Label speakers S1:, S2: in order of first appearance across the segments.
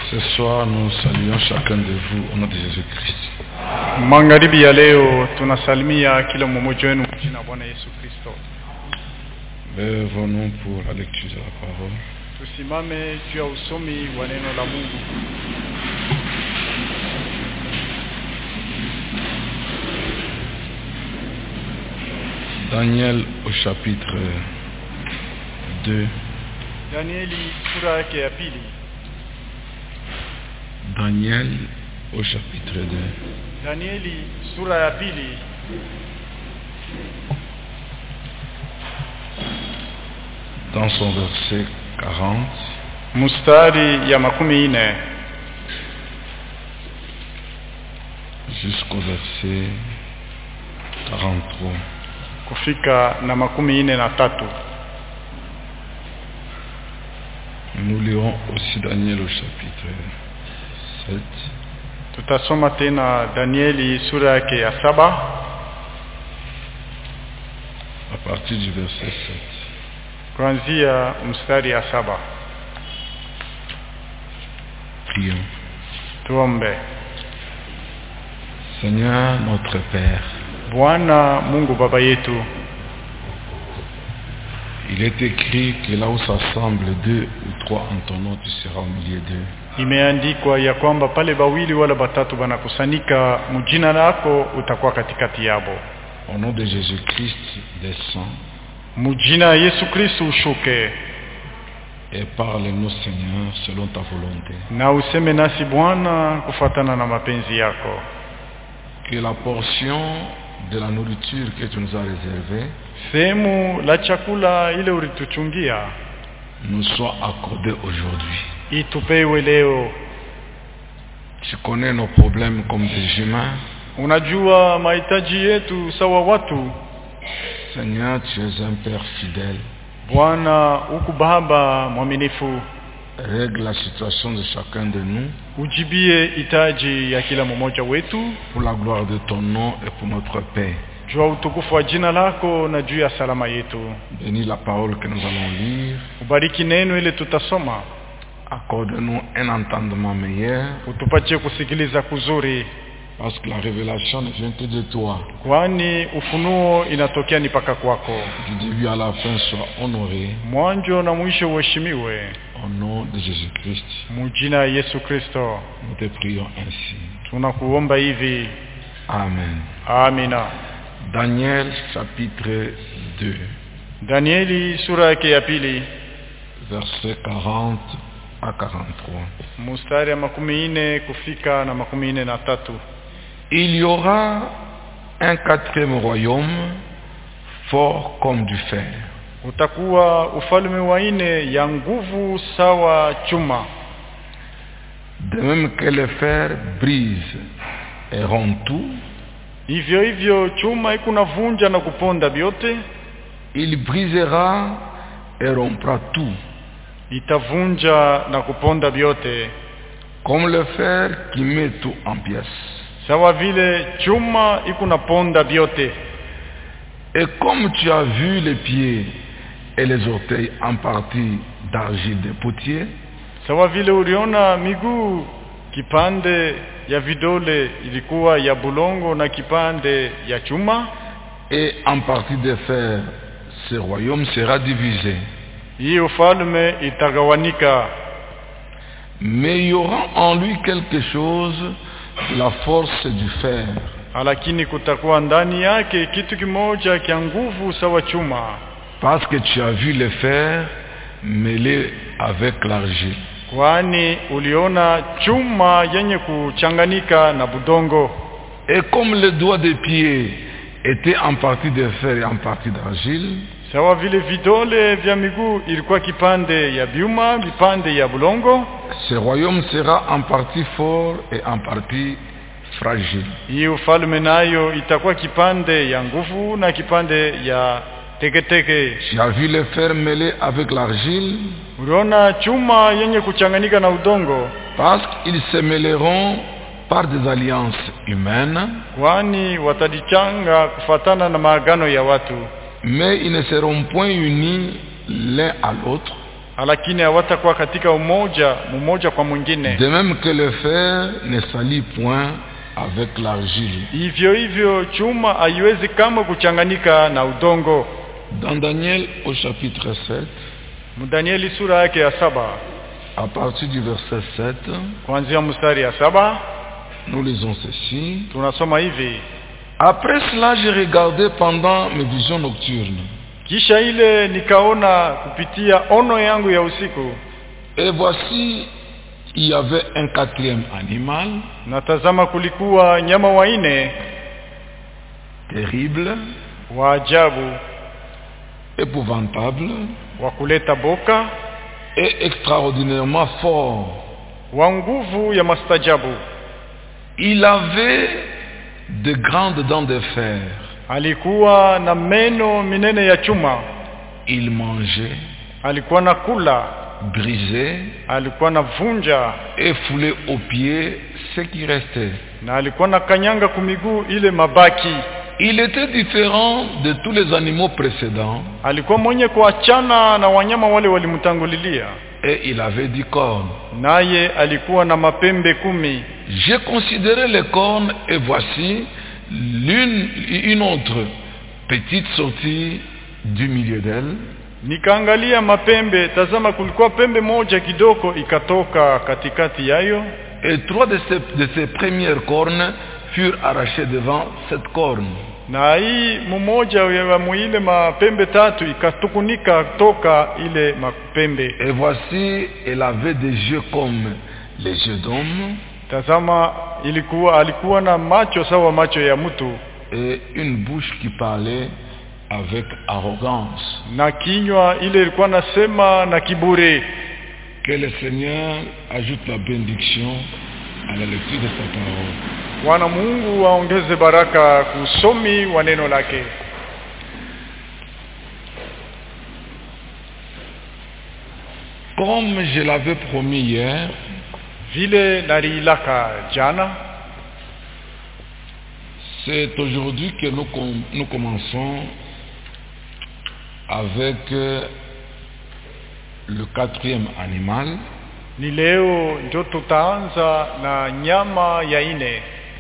S1: Ce soir, nous saluons chacun de vous au nom de Jésus-Christ.
S2: magharibi ya leo tunasalimia kila mmoja wenu kwa jina la bwana yesu kristo
S1: Lèvons-nous pour la lecture de la parole.
S2: tusimame juu ya usomi wa neno la mungu
S1: Daniel au chapitre 2.
S2: danieli sura yake ya pili
S1: Daniel au chapitre 2.
S2: danieli sura ya pili
S1: Dans son verset 40
S2: mstari ya makumi nne
S1: jusqu'au verset 43.
S2: kufika na makumi nne na tatu
S1: Nous lirons aussi Daniel au chapitre 7.
S2: tutasoma tena danieli sura yake ya saba
S1: à partir du verset 7.
S2: kuanzia mstari ya saba
S1: Prions.
S2: tuombe
S1: Seigneur notre Père,
S2: bwana mungu baba yetu
S1: il est écrit que là où s'assemblent deux ou trois en ton nom, tu seras au milieu d'eux.
S2: imeandikwa ya kwamba pale bawili wala batatu banakusanyika mjina lako utakuwa katikati yabo
S1: Au nom de Jésus-Christ, descends
S2: mjina ya yesu kristu ushuke
S1: et parle-nous, Seigneur, selon ta volonté.
S2: na useme nasi bwana kufatana na mapenzi yako
S1: Que la portion de la nourriture que tu nous as réservée
S2: sehemu la chakula ile ulituchungia
S1: nous soit accordée aujourd'hui.
S2: itupewe leo
S1: Tu connais nos problèmes comme des humains.
S2: unajua mahitaji yetu sawa watu
S1: Seigneur, tu es un Père fidèle.
S2: bwana huku baba mwaminifu
S1: Règle la situation de chacun de nous
S2: ujibie hitaji ya kila mmoja wetu
S1: pour la gloire de ton nom et pour notre paix.
S2: juu ya utukufu wa jina lako na juu ya salama yetu
S1: Bénis la parole que nous allons lire.
S2: ubariki neno ile tutasoma
S1: Accorde-nous un entendement meilleur
S2: utupatie kusikiliza kuzuri
S1: parce que la révélation ne vient que de toi.
S2: kwani ufunuo inatokea ni paka kwako
S1: Du début à la fin, sois honoré
S2: mwanjo na mwisho uheshimiwe
S1: au nom de Jésus-Christ.
S2: mujina ya yesu kristo
S1: Nous te prions ainsi.
S2: tunakuomba hivi
S1: Amen.
S2: amina
S1: Daniel chapitre 2,
S2: danieli sura yake ya pili
S1: versets 40 à 43.
S2: mustari ya makumi nne kufika na makumi nne na tatu
S1: Il y aura un quatrième royaume fort comme du fer.
S2: utakuwa ufalme wa nne ya nguvu sawa chuma
S1: De même que le fer brise et rompt tout,
S2: hivyo hivyo chuma ikunavunja na kuponda vyote
S1: il brisera et rompra tout,
S2: itavunja na kuponda vyote
S1: comme le fer qui met tout en pièces.
S2: sawa vile chuma ikunaponda vyote
S1: Et comme tu as vu les pieds et les orteils en partie d'argile de potier,
S2: sawa vile uliona miguu kipande ya vidole ilikuwa ya bulongo na kipande ya chuma
S1: et en partie de fer, ce royaume sera divisé.
S2: hii ufalme itagawanika
S1: Mais il y aura en lui quelque chose de la force du fer,
S2: lakini kutakuwa ndani yake kitu kimoja kya nguvu sawa chuma
S1: parce que tu as vu le fer mêlé avec l'argile.
S2: kwani uliona chuma yenye kuchanganika na budongo
S1: Et comme le doigt des pieds était en partie de fer et en partie d'argile,
S2: sawa vile vidole vya miguu ilikuwa kipande ya vyuma vipande ya bulongo
S1: ce royaume sera en partie fort et en partie fragile.
S2: hii ufalme nayo itakuwa kipande ya nguvu na kipande ya teketeke
S1: Tu as vu le fer mêlé avec l'argile,
S2: uliona chuma yenye kuchanganyika na udongo
S1: parce qu'ils se mêleront par des alliances humaines,
S2: kwani watajichanga kufatana na maagano ya watu
S1: mais ils ne seront point unis l'un à l'autre,
S2: lakini hawatakuwa katika umoja mmoja kwa mwingine
S1: De même que le fer ne salit point avec l'argile.
S2: hivyo hivyo chuma haiwezi kamwe kuchanganyika na udongo
S1: Dans Daniel au chapitre 7,
S2: mdanieli sura yake ya saba
S1: à partir du verset 7,
S2: kuanzia mstari ya saba
S1: nous lisons ceci.
S2: tunasoma hivi
S1: Après cela, j'ai regardé pendant mes visions nocturnes.
S2: kisha ile nikaona kupitia ono yangu ya usiku
S1: Et voici, il y avait un quatrième animal,
S2: natazama kulikuwa nyama waine
S1: terrible,
S2: wa ajabu
S1: épouvantable
S2: wa kuleta boka
S1: et extraordinairement fort.
S2: wa nguvu ya mastajabu
S1: Il avait de grandes dents de fer.
S2: alikuwa na meno minene ya chuma
S1: Il mangeait,
S2: alikuwa na kula
S1: brisait
S2: alikuwa na vunja
S1: et foulait aux pieds ce qui restait.
S2: na alikuwa na kanyanga kumiguu ile mabaki
S1: Il était différent de tous les animaux précédents
S2: alikuwa mwenye kuachana na wanyama wale walimtangulilia
S1: et il avait dix cornes.
S2: naye alikuwa na mapembe kumi
S1: J'ai considéré les cornes et voici l'une, une autre petite sortie du milieu d'elle
S2: nikaangalia mapembe tazama kulikuwa pembe moja kidogo ikatoka katikati yayo
S1: et trois de ces, de ces premières cornes furent arrachées devant cette corne.
S2: na hii mmoja ya muile mapembe tatu ikatukunika toka ile mapembe
S1: Et voici, elle avait des yeux comme les yeux d'homme
S2: tazama ilikuwa alikuwa na macho sawa macho ya mtu
S1: et une bouche qui parlait avec arrogance.
S2: na kinywa ile ilikuwa nasema na kiburi
S1: Que le Seigneur ajoute la bénédiction à la lecture de sa parole.
S2: bwana mungu aongeze baraka kusomi wa neno lake
S1: Comme je l'avais promis hier,
S2: vile naliilaka jana
S1: c'est aujourd'hui que nous, com- nous commençons avec euh, le quatrième animal,
S2: ni leo ndio tutaanza na nyama ya ine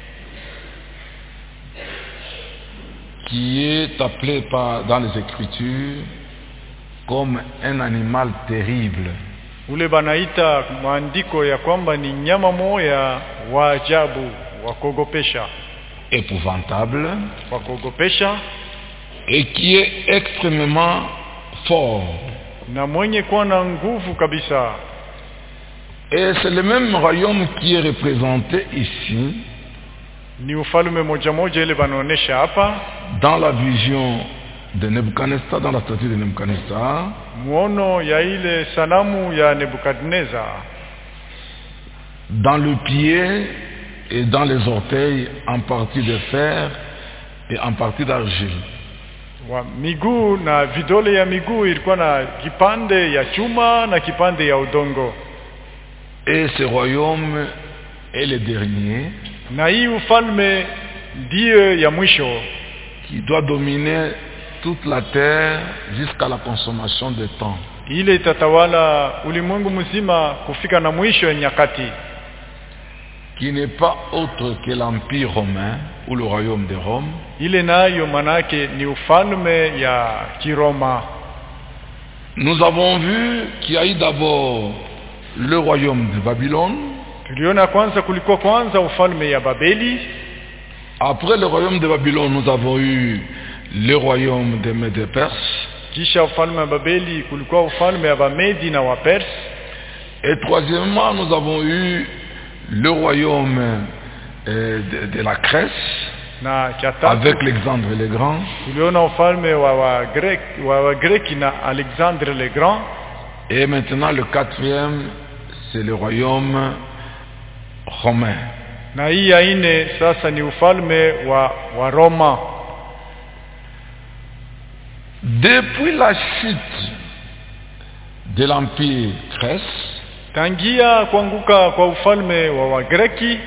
S1: qui est appelé par, dans les Écritures comme un animal terrible.
S2: ule banaita maandiko ya kwamba ni nyama moya wa ajabu wa kuogopesha
S1: épouvantable
S2: wa kuogopesha
S1: et qui est extrêmement fort.
S2: na mwenye kuwa na nguvu kabisa
S1: Et c'est le même royaume qui est représenté ici
S2: ni ufalme moja moja ile banaonesha hapa
S1: dans la vision de Nebuchadnezzar, dans la statue de Nebuchadnezzar,
S2: muono ya ile sanamu ya nebukadneza
S1: dans le pied et dans les orteils en partie de fer et en partie d'argile.
S2: wa miguu na vidole ya miguu ilikuwa na kipande ya chuma na kipande ya udongo
S1: Et ce royaume est le dernier
S2: na hii ufalme ndiyo ya mwisho
S1: qui doit dominer toute la terre jusqu'à la consommation de temps.
S2: ile itatawala ulimwengu mzima kufika na mwisho ya nyakati
S1: qui n'est pas autre que l'Empire romain ou le royaume de Rome,
S2: ile nayo manake ni ufalme ya kiroma
S1: nous avons vu qu'il y a eu d'abord le royaume de Babylone,
S2: tuliona kwanza kulikuwa kwanza ufalme ya babeli
S1: après le royaume de Babylone nous avons eu le royaume de Mèdes et Perse,
S2: kisha ufalme wa babeli kulikuwa ufalme ya bamedi na wapersi
S1: et troisièmement nous avons eu le royaume euh, de, de la Grèce
S2: na cha tatu
S1: avec l'Alexandre le Grand,
S2: tuliona ufalme wa wagreki wa wagreki na alexandre le grand
S1: et maintenant le quatrième c'est le royaume romain.
S2: na hii ya nne sasa ni ufalme wa wa roma
S1: Depuis la chute de l'Empire Grèce,
S2: tangia kuanguka kwa ufalme wa wagreki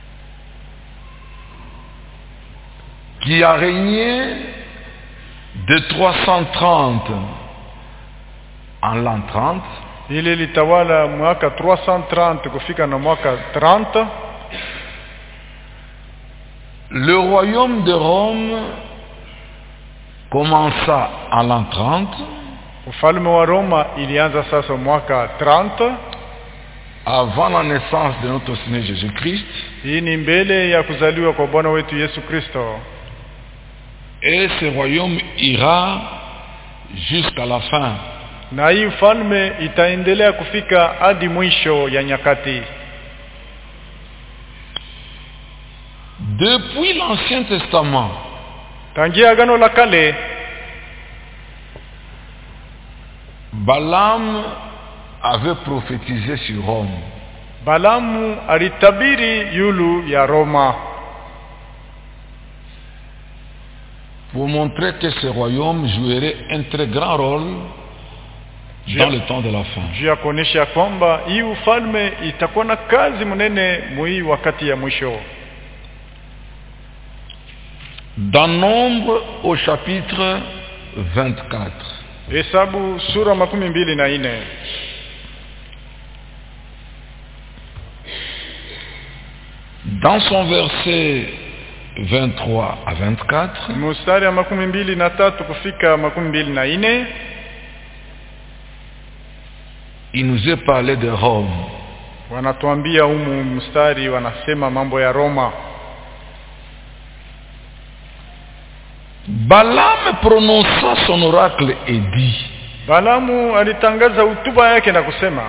S1: qui a régné de 330 en l'an 30
S2: ili litawala mwaka 330 kufika na mwaka 30
S1: le royaume de Rome commença en l'an 30
S2: ufalme wa Roma ilianza sasa mwaka 30
S1: avant la naissance de notre Seigneur Jésus-Christ
S2: hii ni mbele ya kuzaliwa kwa Bwana wetu Yesu Kristo
S1: et ce royaume ira jusqu'à la fin.
S2: na hii ufalme itaendelea kufika hadi mwisho ya nyakati
S1: Depuis l'Ancien Testament,
S2: tangia agano la kale
S1: Balaam avait prophétisé sur Rome.
S2: Balamu alitabiri yulu ya Roma
S1: pour montrer que ce royaume jouerait un très grand rôle dans le temps de la fin.
S2: juu ya kuonyesha kwamba hii ufalme itakuwa na kazi mnene muhii wakati ya mwisho
S1: Dans Nombre au chapitre 24,
S2: hesabu sura makumi mbili na nne
S1: dans son verset 23 à 24,
S2: mstari ya makumi mbili na tatu kufika makumi mbili na nne
S1: il nous est parlé de Rome.
S2: wanatuambia humu mstari wanasema mambo ya Roma
S1: Balaam prononça son oracle et dit,
S2: Balamu alitangaza hutuba yake na kusema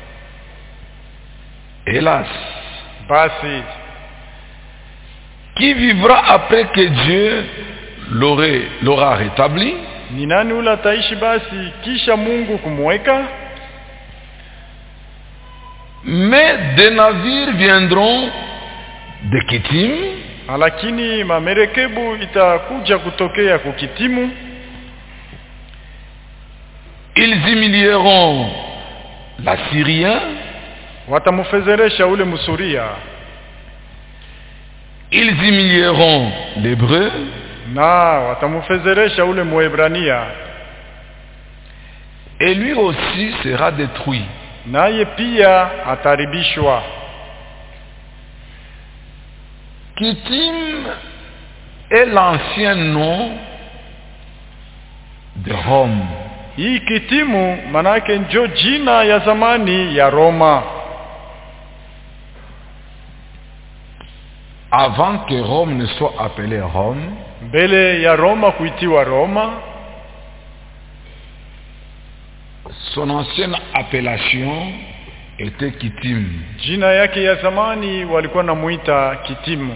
S1: Hélas,
S2: basi
S1: qui vivra après que Dieu l'aurait- l'aura rétabli
S2: ni nani ule ataishi basi kisha Mungu kumweka
S1: Mais des navires viendront de Kittim
S2: lakini mamerekebu itakuja kutokea kukitimu
S1: Ils humilieront l'Assyrien,
S2: watamfezeresha ule msuria
S1: ils humilieront l'Hébreu,
S2: na watamfezeresha ule muebrania
S1: et lui aussi sera détruit.
S2: naye pia ataribishwa
S1: Kittim est l'ancien nom de Rome.
S2: hii kitimu manake njo jina ya zamani ya Roma
S1: Avant que Rome ne soit appelée Rome,
S2: mbele ya Roma kuitiwa Roma
S1: son ancienne appellation était Kittim.
S2: jina yake ya zamani walikuwa namuita kitimu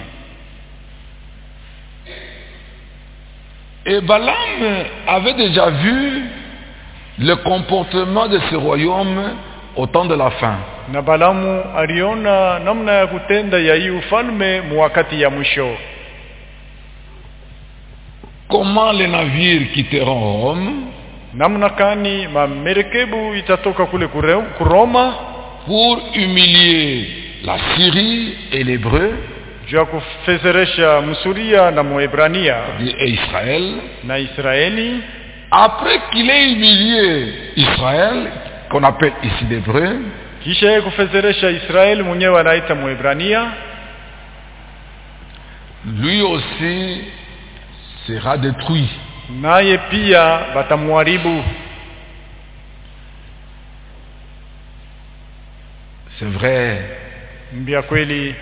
S1: Et Balaam avait déjà vu le comportement de ce royaume au temps de la fin.
S2: na Balamu aliona namna ya kutenda ya hii ufalme mu wakati ya mwisho
S1: Comment les navires quitteront Rome
S2: namna kani mamerekebu itatoka kule kure- kuroma
S1: pour humilier la Syrie et l'Hébreu
S2: juu ya kufezeresha msuria na muebrania
S1: et Israël.
S2: na Israeli
S1: Après qu'il ait humilié Israël, qu'on appelle ici l'Hébreu,
S2: kisha yeye kufezeresha Israeli mwenyewe anaita muebrania
S1: lui aussi sera détruit.
S2: naye pia batamuharibu
S1: C'est vrai,
S2: mbia kweli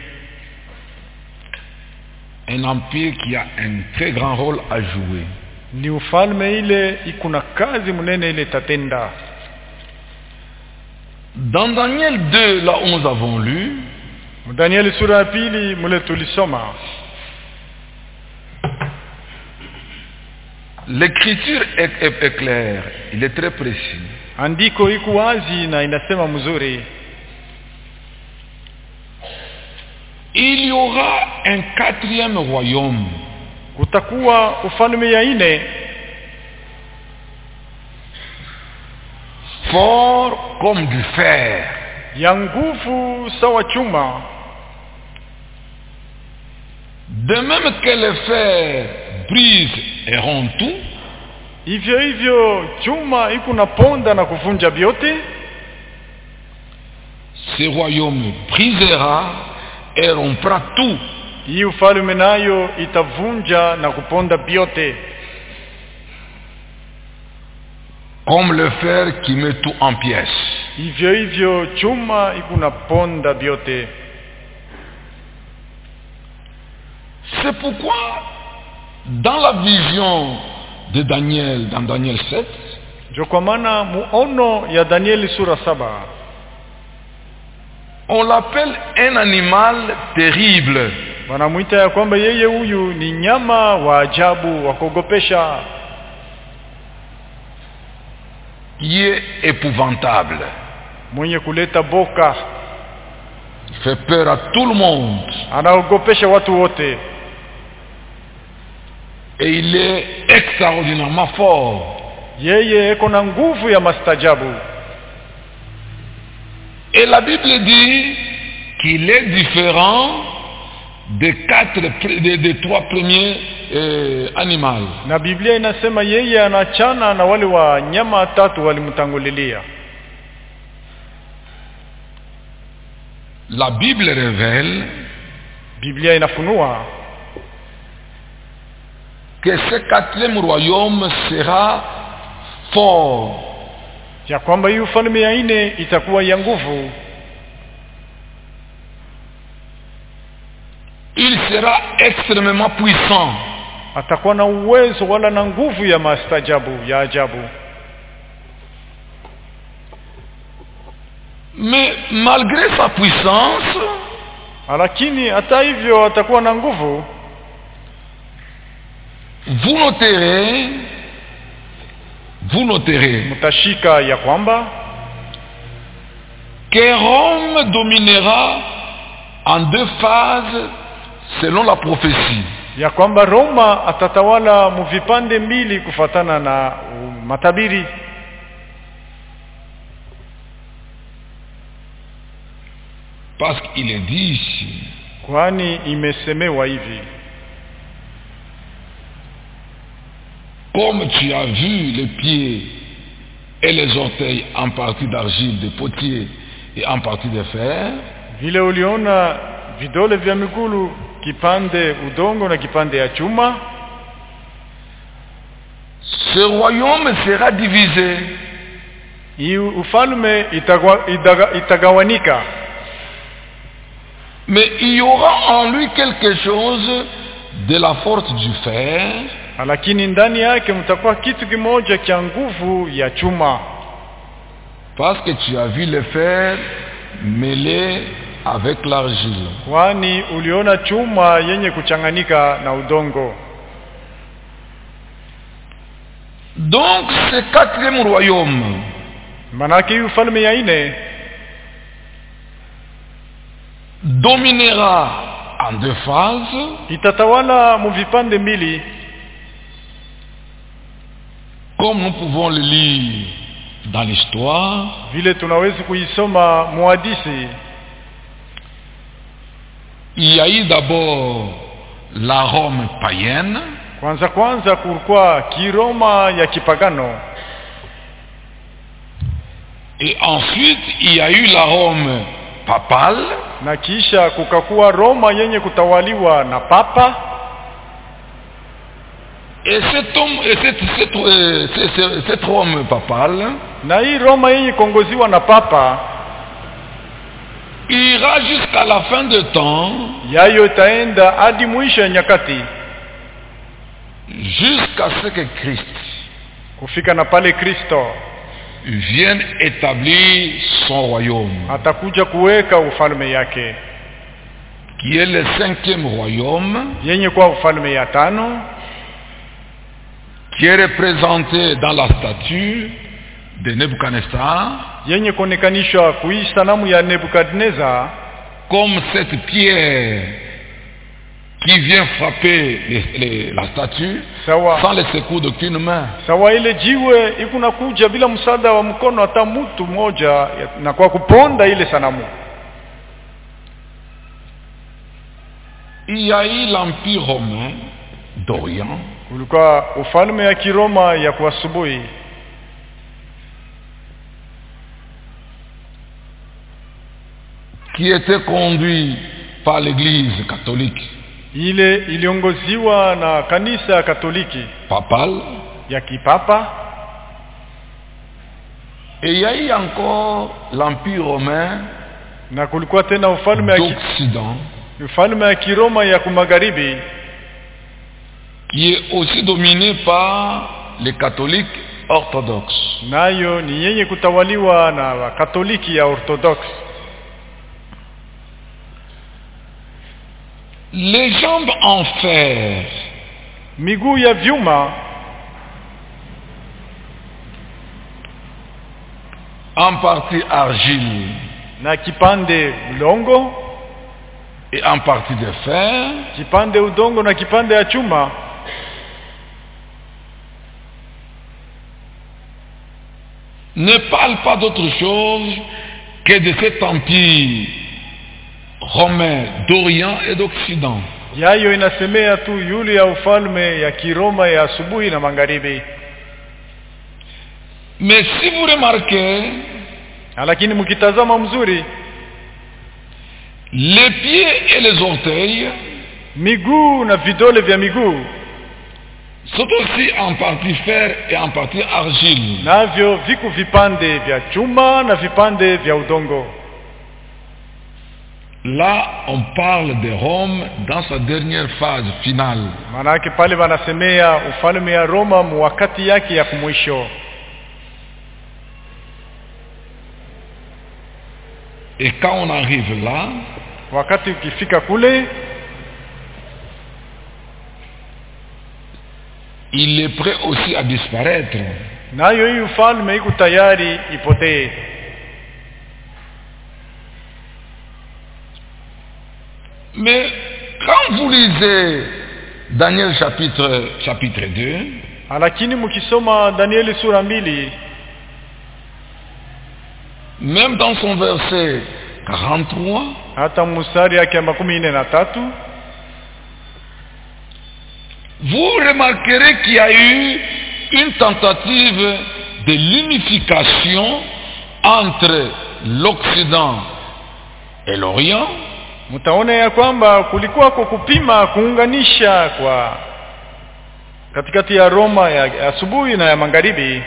S1: un empire qui a un très grand rôle à jouer.
S2: ni ufalme ile ikuna kazi mnene ile tatenda
S1: Dans Daniel 2, là où nous avons lu,
S2: Danieli sura ya pili mule tulisoma
S1: l'écriture est, est- est claire, il est très précis.
S2: andiko iko wazi na inasema mzuri
S1: Il y aura un quatrième royaume
S2: kutakuwa ufalme ya ine
S1: fort comme du fer,
S2: ya nguvu sawa chuma
S1: de même que le fer brise et rompt tout,
S2: hivyo hivyo chuma iko na ponda na kuvunja vyote
S1: Ce royaume brisera et rompra tout,
S2: hii ufalme nayo itavunja na kuponda vyote
S1: comme le fer qui met tout en pièces.
S2: hivyo hivyo chuma iko na ponda vyote
S1: C'est pourquoi, dans la vision de Daniel, dans Daniel 7,
S2: ndio kwa maana muono ya danieli sura saba
S1: on l'appelle un animal terrible,
S2: wanamwita ya kwamba yeye huyu ni nyama wa ajabu wa kuogopesha
S1: qui est épouvantable.
S2: mwenye kuleta boka
S1: Il fait peur à tout le monde.
S2: anaogopesha watu wote
S1: Et il est extraordinairement fort.
S2: yeye eko na nguvu ya mastajabu
S1: Et la Bible dit qu'il est différent des quatre, pr- des, des trois premiers euh, animaux.
S2: na biblia inasema yeye anachana na wale wa nyama tatu walimtangulilia
S1: La Bible révèle
S2: biblia inafunua
S1: que ce quatrième royaume sera fort.
S2: ya kwamba hii ufalme ya nne itakuwa ya nguvu
S1: Il sera extrêmement puissant.
S2: atakuwa na uwezo wala na nguvu ya mastajabu ya ajabu
S1: Mais malgré sa puissance,
S2: lakini hata hivyo atakuwa na nguvu
S1: vous noterez, vous noterez
S2: mtashika ya kwamba
S1: que Rome dominera en deux phases selon la prophétie.
S2: ya kwamba Roma atatawala muvipande mbili kufatana na uh, matabiri
S1: Parce qu'il est dit ici,
S2: kwani imesemewa hivi
S1: comme tu as vu les pieds et les orteils en partie d'argile, de potier et en partie de fer,
S2: vile uliona vidole vya migulu kipande udongo na kipande ya chuma
S1: ce royaume sera divisé.
S2: hii ufalme itagwa, itaga, itagawanika
S1: Mais il y aura en lui quelque chose de la force du fer,
S2: lakini ndani yake mtakuwa kitu kimoja cha nguvu ya chuma
S1: parce que tu as vu le fer mêlé avec l'argile.
S2: kwani uliona chuma yenye kuchanganyika na udongo
S1: Donc ce quatrième royaume
S2: manake hii ufalme ya ine
S1: dominera en deux phases
S2: itatawala muvipande mbili
S1: comme nous pouvons le lire dans l'histoire.
S2: vile tunawezi kuisoma muhadisi
S1: Il y a eu d'abord la Rome païenne,
S2: kwanza kwanza kulikuwa kiroma ya kipagano
S1: et ensuite il y a eu la Rome papale,
S2: na kisha kukakuwa roma yenye kutawaliwa na papa
S1: et cet homme, et cette, cette, euh, cette- cette- cette Rome papale
S2: na hii roma yenye kuongoziwa na papa
S1: ira jusqu'à la fin de temps,
S2: yayo itaenda hadi mwisho ya nyakati
S1: jusqu'à ce que Christ
S2: kufika na pale kristo
S1: vienne établir son royaume,
S2: atakuja kuweka ufalme yake
S1: qui est le cinquième royaume,
S2: yenye kuwa ufalme ya tano
S1: qui est représenté dans la statue de Nebuchadnezzar
S2: yenye kuonekanishwa kuhii sanamu ya nebukadnezar
S1: comme cette pierre qui vient frapper les- les- la statue
S2: sawa
S1: sans le secours d'aucune main.
S2: sawa ile jiwe ikunakuja bila msaada wa mkono hata mtu mmoja ya- na kwa kuponda ile sanamu
S1: Il y a eu l'Empire romain d'Orient
S2: kulikuwa ufalme ya Kiroma ya kuasubuhi
S1: qui était conduit par l'Église catholique
S2: ile iliongoziwa na kanisa ya Katoliki
S1: papale.
S2: ya kipapa
S1: Et il y a eu encore l'Empire romain
S2: na kulikuwa tena ufalme ya, ki,
S1: d'Occident
S2: ufalme ya Kiroma ya kumagharibi
S1: qui est aussi dominé par les catholiques orthodoxes.
S2: nayo ni yenye kutawaliwa na wakatoliki ya Orthodox.
S1: Les jambes en fer
S2: Miguu ya vyuma
S1: en partie argile
S2: na kipande udongo,
S1: et en partie de fer
S2: kipande udongo na kipande ya chuma
S1: ne parlent pas d'autre chose que de cet empire romain d'Orient et d'Occident.
S2: yayo inasemea tu yule ya ufalme ya Kiroma ya asubuhi na magharibi.
S1: Mais si vous remarquez,
S2: Lakini mkitazama mzuri,
S1: les pieds et les orteils
S2: miguu na vidole vya miguu
S1: sont aussi en partie fer et en partie argile.
S2: navyo viko vipande vya chuma na vipande vya udongo.
S1: Là, on parle de Rome dans sa dernière phase finale.
S2: Maanake pale wanasemea ufalme ya Roma mu wakati yake ya kumwisho.
S1: Et quand on arrive là,
S2: Wakati ukifika kule,
S1: il est prêt aussi à disparaître.
S2: nayo hii ufalme iko tayari ipotee.
S1: Mais quand vous lisez Daniel chapitre, chapitre 2,
S2: Lakini mkisoma Danieli sura mbili
S1: même dans son verset 43,
S2: hata mstari yake ya makumi nne na tatu
S1: vous remarquerez qu'il y a eu une tentative de l'unification entre l'Occident et l'Orient,
S2: mtaona ya kwamba kulikuwa kwa kupima kuunganisha kwa katikati ya Roma ya ya asubuhi na ya magharibi,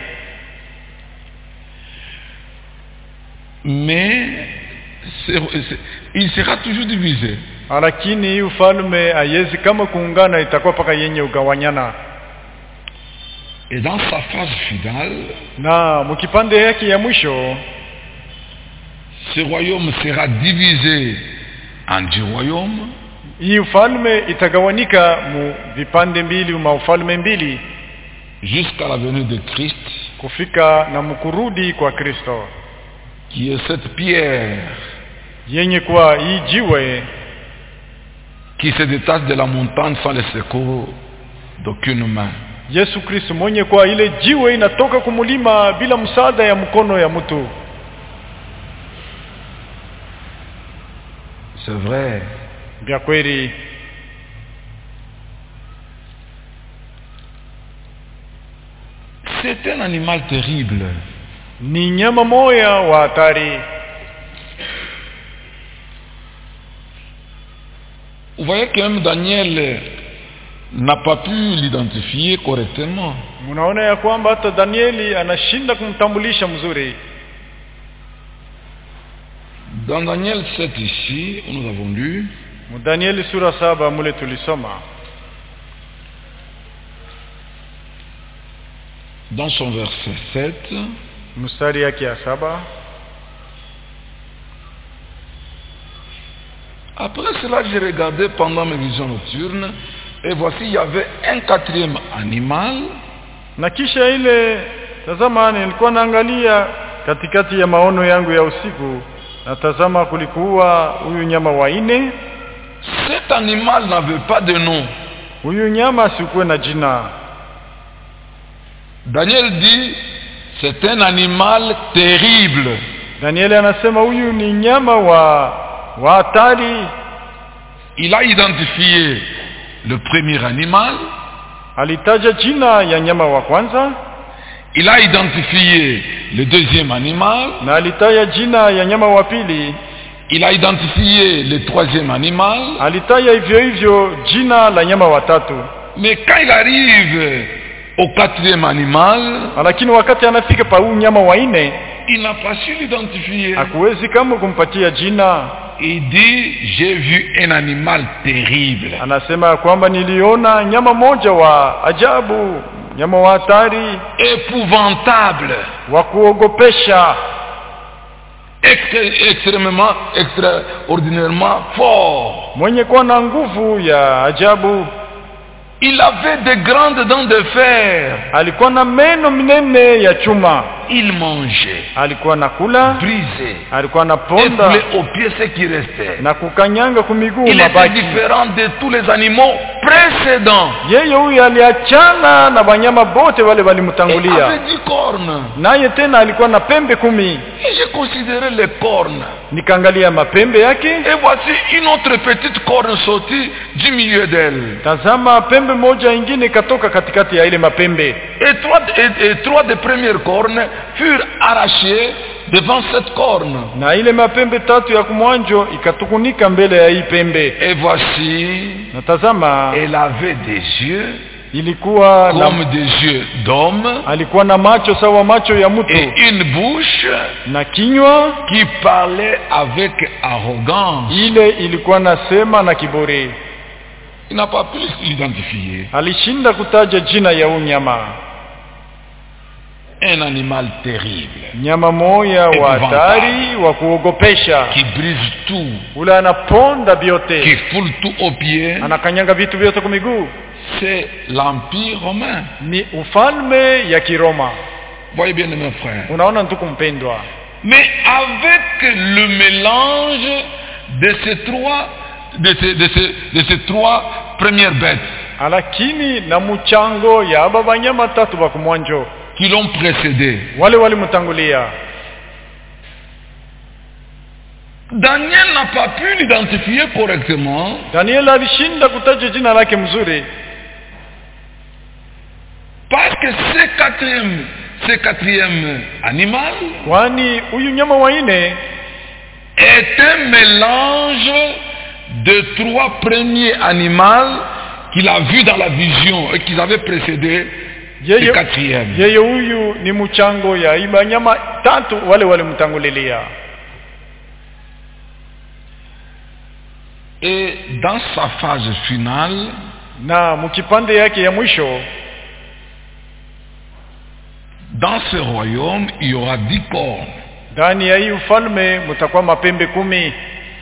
S1: mais c'est- c'est- il sera toujours divisé.
S2: lakini hii ufalme haiwezi kama kuungana, itakuwa paka yenye ugawanyana.
S1: Et dans sa phase finale,
S2: Na mkipande yake ya mwisho
S1: ce royaume sera divisé en dix royaumes,
S2: hii ufalme itagawanika mu vipande mbili, ma ufalme mbili
S1: jusqu'à la venue de Christ,
S2: kufika na mkurudi kwa Kristo,
S1: qui est cette pierre
S2: yenye kuwa hii jiwe
S1: qui se détache de la montagne sans le secours d'aucune main.
S2: Yesu Kristo mwenye kwa ile jiwe inatoka kumulima bila msaada ya mkono ya mtu.
S1: C'est vrai.
S2: Vya kweli
S1: C'est un animal terrible.
S2: ni nyama moya wa hatari.
S1: Vous voyez que même Daniel n'a pas pu l'identifier correctement.
S2: Mnaona ya kwamba hata Danieli anashinda kumtambulisha mzuri.
S1: Dans Daniel 7 ici, où nous avons lu,
S2: Mu Danieli sura saba mule tulisoma
S1: dans son verset 7,
S2: mstari yake ya saba
S1: Après cela, j'ai regardé pendant mes visions nocturnes, et voici, il y avait un quatrième animal
S2: na kisha ile tazama, nilikuwa naangalia katikati ya maono yangu ya usiku, na tazama, kulikuwa huyu nyama wa nne.
S1: Cet animal n'avait pas de nom.
S2: Huyu nyama asikuwe na jina.
S1: Daniel dit, c'est un animal terrible.
S2: Danieli anasema huyu ni nyama wa wa hatari.
S1: Il a identifié le premier animal,
S2: alitaja jina ya nyama wa kwanza
S1: Il a identifié le deuxième animal.
S2: na alitaja jina ya nyama wa pili
S1: Il a identifié le troisième animal.
S2: alitaja hivyo hivyo jina la nyama wa tatu
S1: Mais quand il arrive au quatrième animal,
S2: lakini wakati anafika pa huu nyama wa nne
S1: il n'a pas su l'identifier.
S2: hakuwezi kama kumpatia jina
S1: Il dit, j'ai vu un animal terrible.
S2: anasema ya kwamba niliona nyama moja wa ajabu nyama wa hatari
S1: épouvantable,
S2: wa kuogopesha
S1: extré- extrêmement, extraordinairement fort.
S2: mwenye kuwa na nguvu ya ajabu
S1: Il avait de grandes dents de fer.
S2: alikuwa na meno minene ya chuma
S1: Il mangeait,
S2: alikuwa na kula
S1: brisait,
S2: alikuwa na
S1: et
S2: ponda
S1: foulait aux pieds ce qui restait.
S2: na kukanyanga kumiguu
S1: Il était
S2: mabaki
S1: différent de tous les animaux précédents.
S2: yeye huyu aliachana na wanyama bote wale
S1: Il
S2: walimtangulia
S1: avait dix cornes.
S2: naye tena alikuwa na pembe kumi
S1: Et j'ai considéré les cornes.
S2: nikaangalia mapembe yake
S1: Et voici une autre petite corne sortie du milieu d'elle.
S2: tazama pembe moja ingine ikatoka katikati ya ile mapembe
S1: Et trois, et- et trois des premières cornes furent arrachées devant cette corne.
S2: na ile mapembe tatu ya kumwanjo ikatukunika mbele ya hii pembe
S1: Et voici,
S2: na tazama
S1: elle avait des yeux
S2: ilikuwa na,
S1: comme des yeux d'homme
S2: alikuwa na macho sawa macho ya mtu
S1: et une bouche
S2: na kinywa
S1: qui parlait avec arrogance.
S2: ile ilikuwa nasema na kiburi
S1: Il n'a pas pu l'identifier.
S2: alishinda kutaja jina ya huu nyama
S1: Un animal terrible
S2: nyama moya wa hatari wa kuogopesha
S1: qui brise tout,
S2: ule anaponda
S1: qui
S2: vyote
S1: foule tout aux pieds.
S2: anakanyanga vitu vyote kwa miguu
S1: C'est l'Empire romain.
S2: ni ufalme ya kiroma
S1: Voyez bien, mes frères.
S2: unaona ntuku mpendwa
S1: Mais avec le mélange de ces trois, de ces, de ces, de ces trois premières bêtes
S2: lakini na mchango ya aba banyama tatu ba kumwanjo
S1: qui l'ont précédé,
S2: wale walimtangulia
S1: Daniel n'a pas pu l'identifier correctement
S2: daniel alishinda kutaja jina lake mzuri
S1: parce que ce quatrième, ce quatrième animal
S2: kwani huyu nyama wa nne
S1: est un mélange de trois premiers animaux qu'il a vus dans la vision et qu'ils avaient précédé le
S2: yeye
S1: quatrième.
S2: yeye huyu ni mchango ya hii banyama tatu wale walimtangulilia
S1: Et dans sa phase finale,
S2: na mkipande yake ya mwisho
S1: dans ce royaume, il y aura dix cornes.
S2: ndani ya hii ufalme mtakuwa mapembe kumi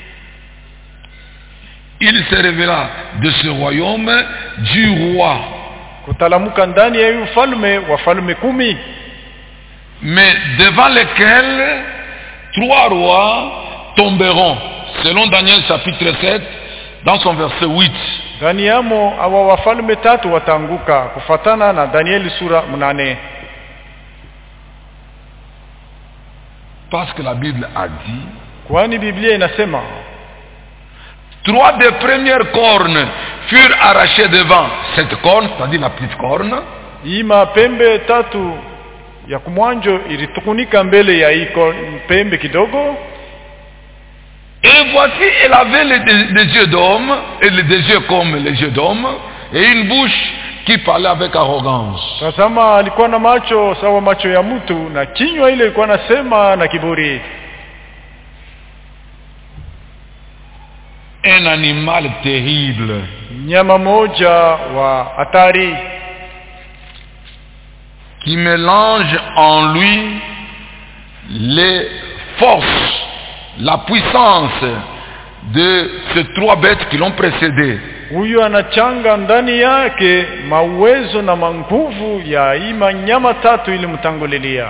S1: Il se révéla de ce royaume du roi.
S2: kutalamuka ndani ya hii ufalme wafalme kumi
S1: mais devant lesquels trois rois tomberont, selon Daniel chapitre 7, dans son verset 8.
S2: ndani yamo awa wafalme tatu wataanguka kufatana na danieli sura mnane
S1: Parce que la Bible a dit,
S2: kwani biblia inasema
S1: trois des premières cornes furent arrachées devant cette corne, c'est-à-dire la petite corne,
S2: hii mapembe tatu ya kumwanjo ilitukunika mbele ya hii ko- pembe kidogo
S1: et voici, elle avait les- des, des yeux d'homme, et les- des yeux comme les yeux d'homme, et une bouche qui parlait avec arrogance.
S2: tazama alikuwa na macho sawa macho ya mtu na kinywa ile ilikuwa nasema na kiburi
S1: Un animal terrible.
S2: nyama moja wa hatari
S1: qui mélange en lui les forces, la puissance de ces trois bêtes qui l'ont précédé.
S2: huyu anachanga ndani yake mauwezo na manguvu ya hii manyama tatu ilimtangulilia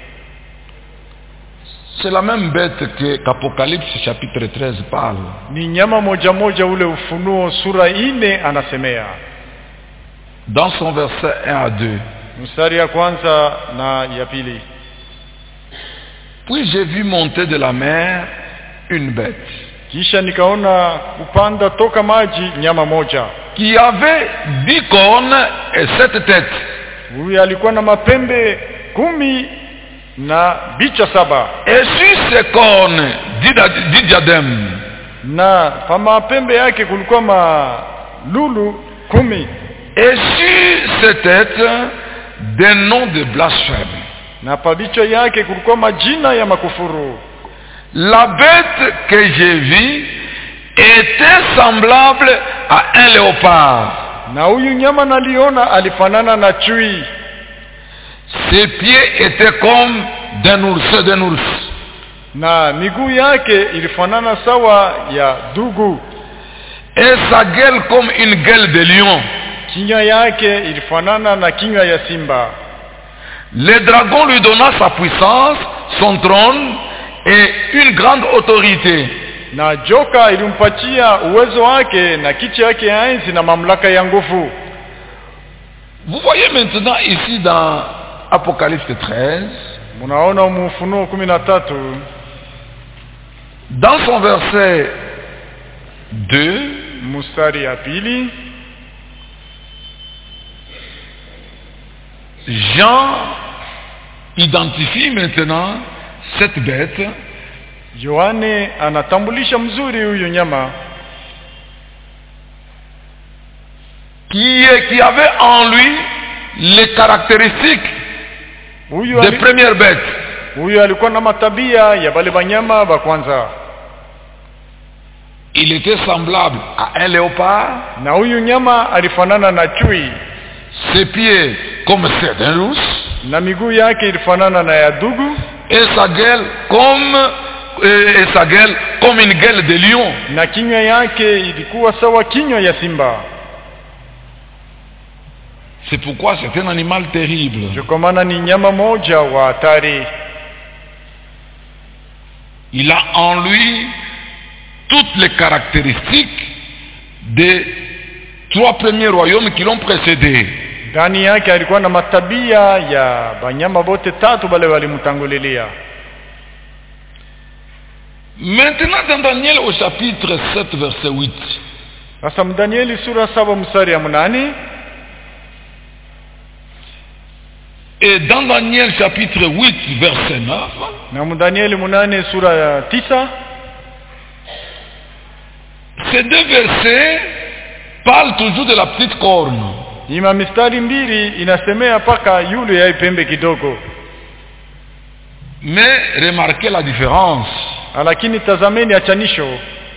S1: C'est la même bête que qu'Apocalypse chapitre 13 parle.
S2: ni nyama moja moja ule ufunuo sura ine anasemea
S1: Dans son verset 1 à 2.
S2: mstari ya kwanza na ya pili
S1: Puis j'ai vu monter de la mer une bête
S2: kisha nikaona kupanda toka maji nyama moja
S1: qui avait dix cornes et sept têtes.
S2: huyu alikuwa na mapembe kumi na bicha saba
S1: Et sur ces cornes, dix, da- dix diadèmes.
S2: na pa mapembe yake kulikuwa malulu kumi
S1: Et sur ces têtes, des noms de blasphème.
S2: na pa bichwa yake kulikuwa majina ya makufuru
S1: La bête que j'ai vue était semblable à un léopard.
S2: na huyu nyama naliona alifanana na chui
S1: Ses pieds étaient comme d'un ours, d'un ours.
S2: na miguu yake ilifanana sawa ya dugu
S1: Et sa gueule comme une gueule de lion.
S2: kinywa yake ilifanana na kinywa ya simba
S1: Le dragon lui donna sa puissance, son trône et une grande autorité.
S2: na joka ilimpatia uwezo wake na kiti yake ya enzi na mamlaka ya nguvu
S1: Vous voyez maintenant ici dans Apocalypse 13,
S2: munaona mufunuo kumi na tatu
S1: dans son verset 2,
S2: mstari ya pili
S1: Jean identifie maintenant cette bête
S2: yohane anatambulisha mzuri huyu nyama
S1: qui, est- qui avait en lui les caractéristiques
S2: huyu,
S1: des
S2: ali,
S1: premières bêtes.
S2: huyu alikuwa na matabia ya bale banyama ba kwanza
S1: Il était semblable à un léopard,
S2: na huyu nyama alifanana na chui
S1: ses pieds comme ceux d'un ours,
S2: na miguu yake ilifanana na ya dugu
S1: et sa gueule comme et et sa gueule comme une gueule de lion.
S2: na kinywa yake ilikuwa sawa kinywa ya simba
S1: C'est pourquoi c'est un animal terrible.
S2: ndio kwa maana ni nyama moja wa hatari
S1: Il a en lui toutes les caractéristiques des trois premiers royaumes qui l'ont précédé.
S2: ndani yake alikuwa na matabia ya banyama bote tatu bale walimtangulilia
S1: Maintenant, dans Daniel au chapitre 7, verset 8,
S2: sasa mdanieli sura saba mstari ya mnane
S1: et dans Daniel chapitre 8, verset 9,
S2: na mdanieli munane sura ya tisa
S1: ces deux versets parlent toujours de la petite corne.
S2: ima mistari mbili inasemea mpaka yule ya pembe kidogo
S1: Mais remarquez la différence.
S2: lakini tazameni achanisho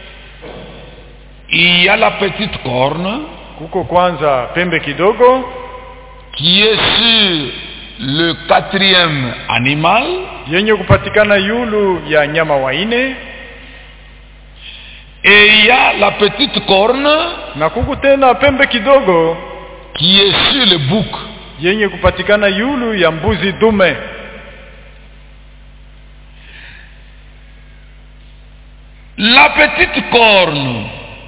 S1: Il y a la petite corne
S2: kuko kwanza pembe kidogo
S1: qui est sur le quatrième animal
S2: yenye kupatikana yulu ya nyama waine
S1: et il y a la petite corne
S2: na kuku tena pembe kidogo
S1: qui est sur le bouc.
S2: yenye kupatikana yulu ya mbuzi dume
S1: La petite corne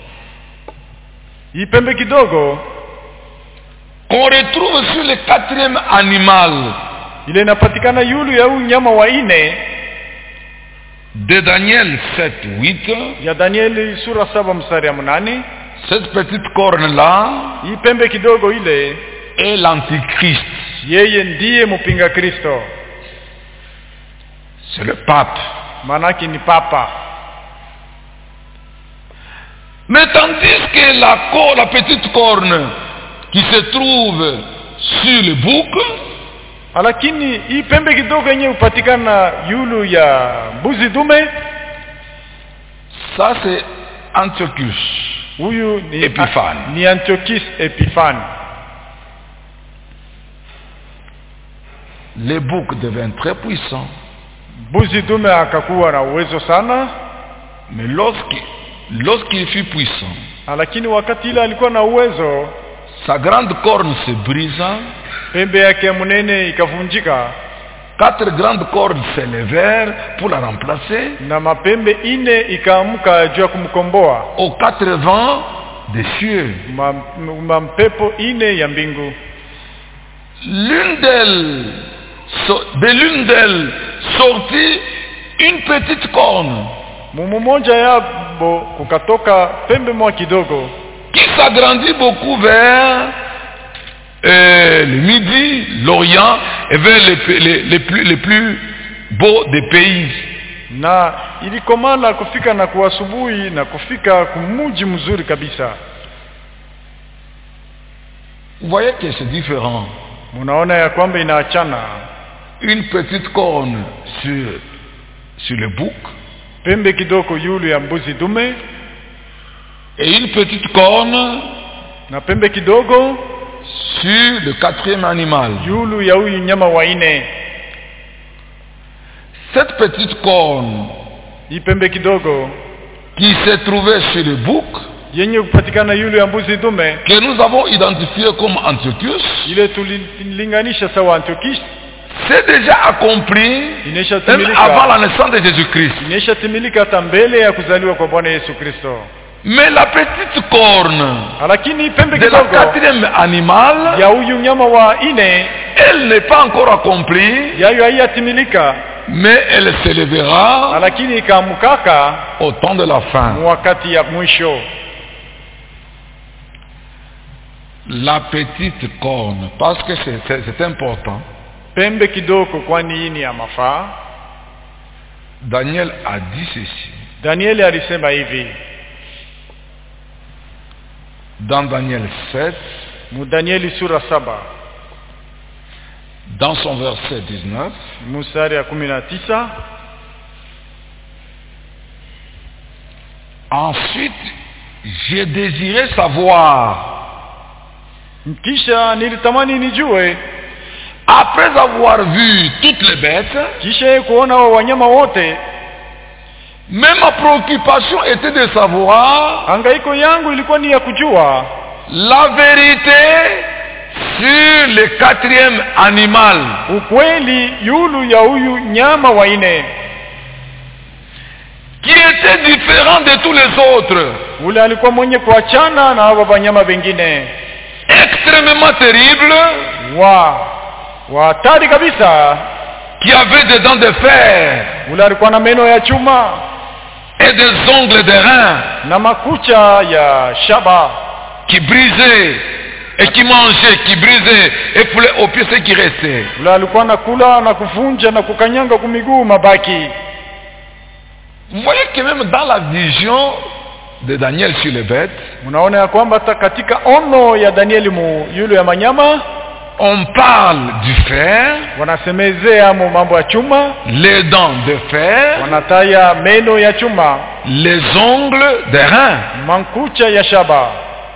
S2: hii pembe kidogo
S1: qu'on retrouve sur le quatrième animal
S2: ile inapatikana yulu ya huyu nyama waine
S1: de Daniel 7, 8,
S2: ya danieli sura saba mstari ya mnane
S1: cette petite corne-là
S2: hii pembe kidogo ile
S1: est l'antichrist.
S2: yeye ndiye mpinga kristo
S1: C'est le pape.
S2: maanake ni papa
S1: Mais tandis que la, co- la petite corne qui se trouve sur le bouc,
S2: lakini hii pembe kidogo yenye hupatikana yulu ya mbuzi dume
S1: ça c'est Antiochus.
S2: huyu ni,
S1: Epiphane.
S2: ni antiochus epifani
S1: Le bouc devint très puissant,
S2: mbuzi dume akakuwa na uwezo sana
S1: mais lorsqu'il lorsqu'il fut puissant,
S2: lakini wakati ile alikuwa na uwezo
S1: sa grande corne se brisa,
S2: pembe yake mnene ikavunjika
S1: quatre grandes cornes s'élevèrent pour la remplacer
S2: na mapembe ine ikaamka juu ya kumkomboa
S1: aux quatre vents des cieux.
S2: Ma- m- mampepo ine ya mbingu
S1: L'une d'elles, so- de l'une d'elles sortit une petite corne
S2: mumu moja yabo kukatoka pembe moja kidogo
S1: qui s'agrandit beaucoup vers euh, le midi, l'Orient et vers les, pa- les- les plus, les plus beaux des pays.
S2: na ilikomana kufika na kuasubuhi na kufika kumuji mzuri kabisa
S1: Vous voyez que c'est différent.
S2: munaona ya kwamba inaachana
S1: Une petite corne sur, sur le bouc
S2: pembe kidogo yulu ya mbuzi dume
S1: et une petite corne
S2: na pembe kidogo
S1: sur le quatrième animal.
S2: yulu ya huyu nyama wa ine
S1: Cette petite corne
S2: hii pembe kidogo
S1: qui s'est trouvée sur le bouc,
S2: yenye kupatikana yulu ya mbuzi dume
S1: que nous avons identifié comme Antiochus,
S2: ile tulilinganisha sawa Antiochus
S1: c'est déjà accompli même avant
S2: ineshatimilika
S1: la naissance de Jésus-Christ.
S2: ineshatimilika hata mbele ya kuzaliwa kwa Bwana Yesu Kristo
S1: Mais la petite corne
S2: lakini hii pembe
S1: de la
S2: kidogo
S1: quatrième animal,
S2: ya huyu nyama wa ine
S1: elle n'est pas encore accomplie,
S2: yayo haiyatimilika
S1: mais elle s'élèvera
S2: lakini ikaamkaka
S1: au temps de la fin.
S2: wakati ya mwisho
S1: La petite corne, parce que c'est- c'est c'est important.
S2: pembe kidogo kwani hii ni ya mafaa
S1: Daniel a dit ceci.
S2: Danieli alisema hivi
S1: Dans Daniel 7,
S2: mu Danieli sura saba
S1: dans son verset 19,
S2: mstari ya kumi na tisa
S1: Ensuite, j'ai désiré savoir,
S2: kisha nilitamani nijue
S1: après avoir vu toutes les bêtes,
S2: kisha kuona wa wanyama wote
S1: mais ma préoccupation était de savoir
S2: hangaiko yangu ilikuwa ni ya kujua
S1: la vérité sur le quatrième animal.
S2: ukweli yulu ya huyu nyama wa ine
S1: qui était différent de tous les autres,
S2: ule alikuwa mwenye kuachana na hawa wanyama wengine
S1: extrêmement terrible,
S2: wa wa hatari kabisa
S1: qui avait des dents de fer
S2: ule alikuwa na meno ya chuma
S1: et des ongles de rein
S2: na makucha ya shaba
S1: qui brisaient et qui mangeaient, qui brisaient et foulaient aux pieds ce qui restait.
S2: ule alikuwa nakula na kuvunja na kukanyanga kumiguu mabaki
S1: Vous voyez que même dans la vision de Daniel sur les bêtes,
S2: mnaona ya kwamba hata katika ono ya danieli mu yule ya manyama
S1: on parle du fer,
S2: wanasemezea mu mambo ya chuma
S1: les dents de fer,
S2: wanataya meno ya chuma
S1: les ongles de rein.
S2: mankucha ya shaba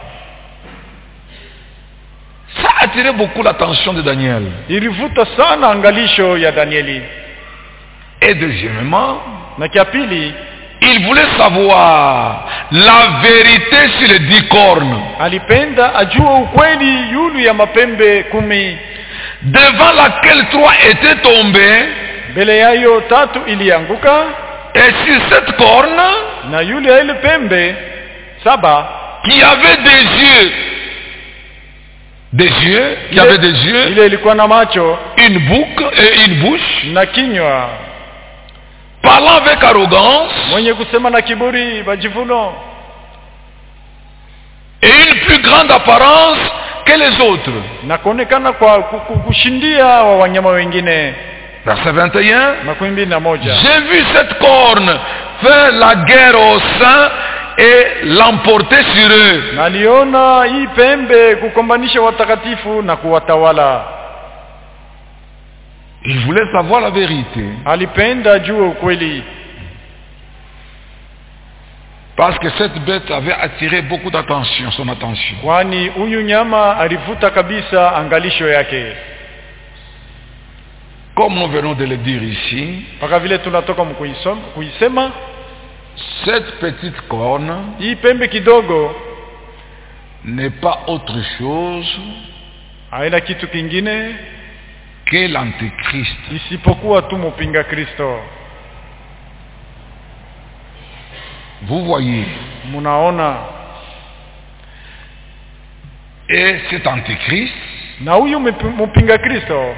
S1: Ça a attiré beaucoup l'attention de Daniel.
S2: ilivuta sana angalisho ya danieli
S1: Et deuxièmement,
S2: na kia pili
S1: il voulait savoir la vérité sur les dix cornes.
S2: alipenda ajue ukweli yulu ya mapembe kumi
S1: devant laquelle trois étaient tombés,
S2: mbele yayo tatu ilianguka
S1: et sur cette corne,
S2: na yule ya ile pembe saba
S1: qui avait des yeux, des yeux, qui avait des yeux,
S2: ile ilikuwa na macho
S1: une boucle et une bouche,
S2: na kinywa
S1: parlant avec arrogance,
S2: mwenye kusema na kiburi majivuno
S1: et une plus grande apparence que les autres.
S2: na kuonekana kwa ku- ku- kushindia wa wanyama wengine
S1: Verset 21.
S2: makumi mbili na moja
S1: J'ai vu cette corne faire la guerre aux saints et l'emporter sur eux.
S2: naliona hii pembe kukombanisha watakatifu na kuwatawala
S1: Il voulait savoir la vérité.
S2: alipenda ajue ukweli
S1: Parce que cette bête avait attiré beaucoup d'attention, son attention.
S2: kwani huyu nyama alivuta kabisa angalisho yake
S1: Comme nous venons de le dire ici,
S2: mpaka vile tunatoka mkuisom- kuisema
S1: cette petite corne
S2: hii pembe kidogo
S1: n'est pas autre chose
S2: haina kitu kingine
S1: que l'antéchrist.
S2: isipokuwa tu mpinga kristo
S1: Vous voyez.
S2: mnaona
S1: Et cet antéchrist,
S2: na huyu mpi- mpinga kristo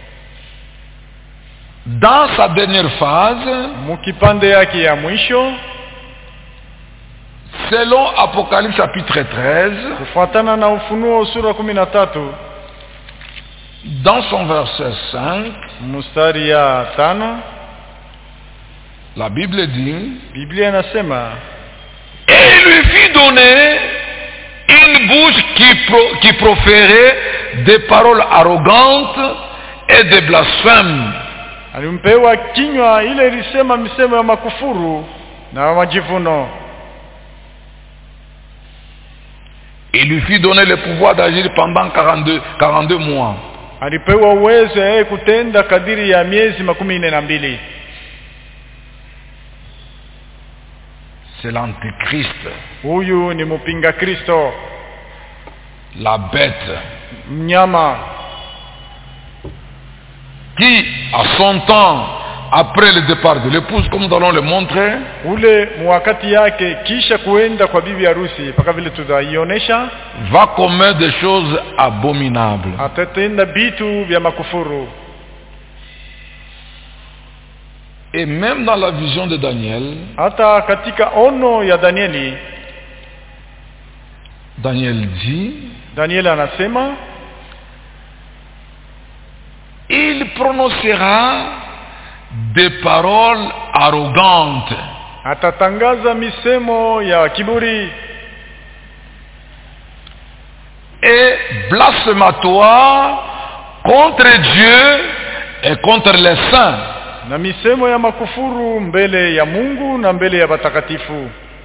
S1: dans sa dernière phase,
S2: mukipande yake ya mwisho
S1: Selon Apocalypse chapitre 13,
S2: kufuatana na ufunuo sura kumi na tatu
S1: dans son verset 5,
S2: mstari ya tano
S1: la Bible dit
S2: biblia inasema
S1: Et il lui fit donner une bouche qui, pro- qui proférait des paroles arrogantes et des blasphèmes.
S2: alimpewa kinywa ile ilisema misemo ya makufuru na majivuno
S1: Il lui fit donner le pouvoir d'agir pendant 42, 42 mois.
S2: alipewa uwezo yeye kutenda kadiri ya miezi makumi nne na mbili
S1: C'est l'antéchrist,
S2: huyu ni mpinga kristo
S1: la bête,
S2: mnyama
S1: qui, à son temps, après le départ de l'épouse, comme nous allons le montrer,
S2: ule mwakati yake kisha kuenda kwa bibi harusi mpaka vile tutaionyesha
S1: va commettre des choses abominables.
S2: atatenda vitu vya makufuru
S1: Et même dans la vision de Daniel,
S2: hata katika ono ya danieli
S1: Daniel dit,
S2: danieli anasema
S1: il prononcera des paroles arrogantes
S2: atatangaza misemo ya kiburi
S1: et blasphématoires contre Dieu et contre les saints.
S2: na misemo ya makufuru mbele ya mungu na mbele ya watakatifu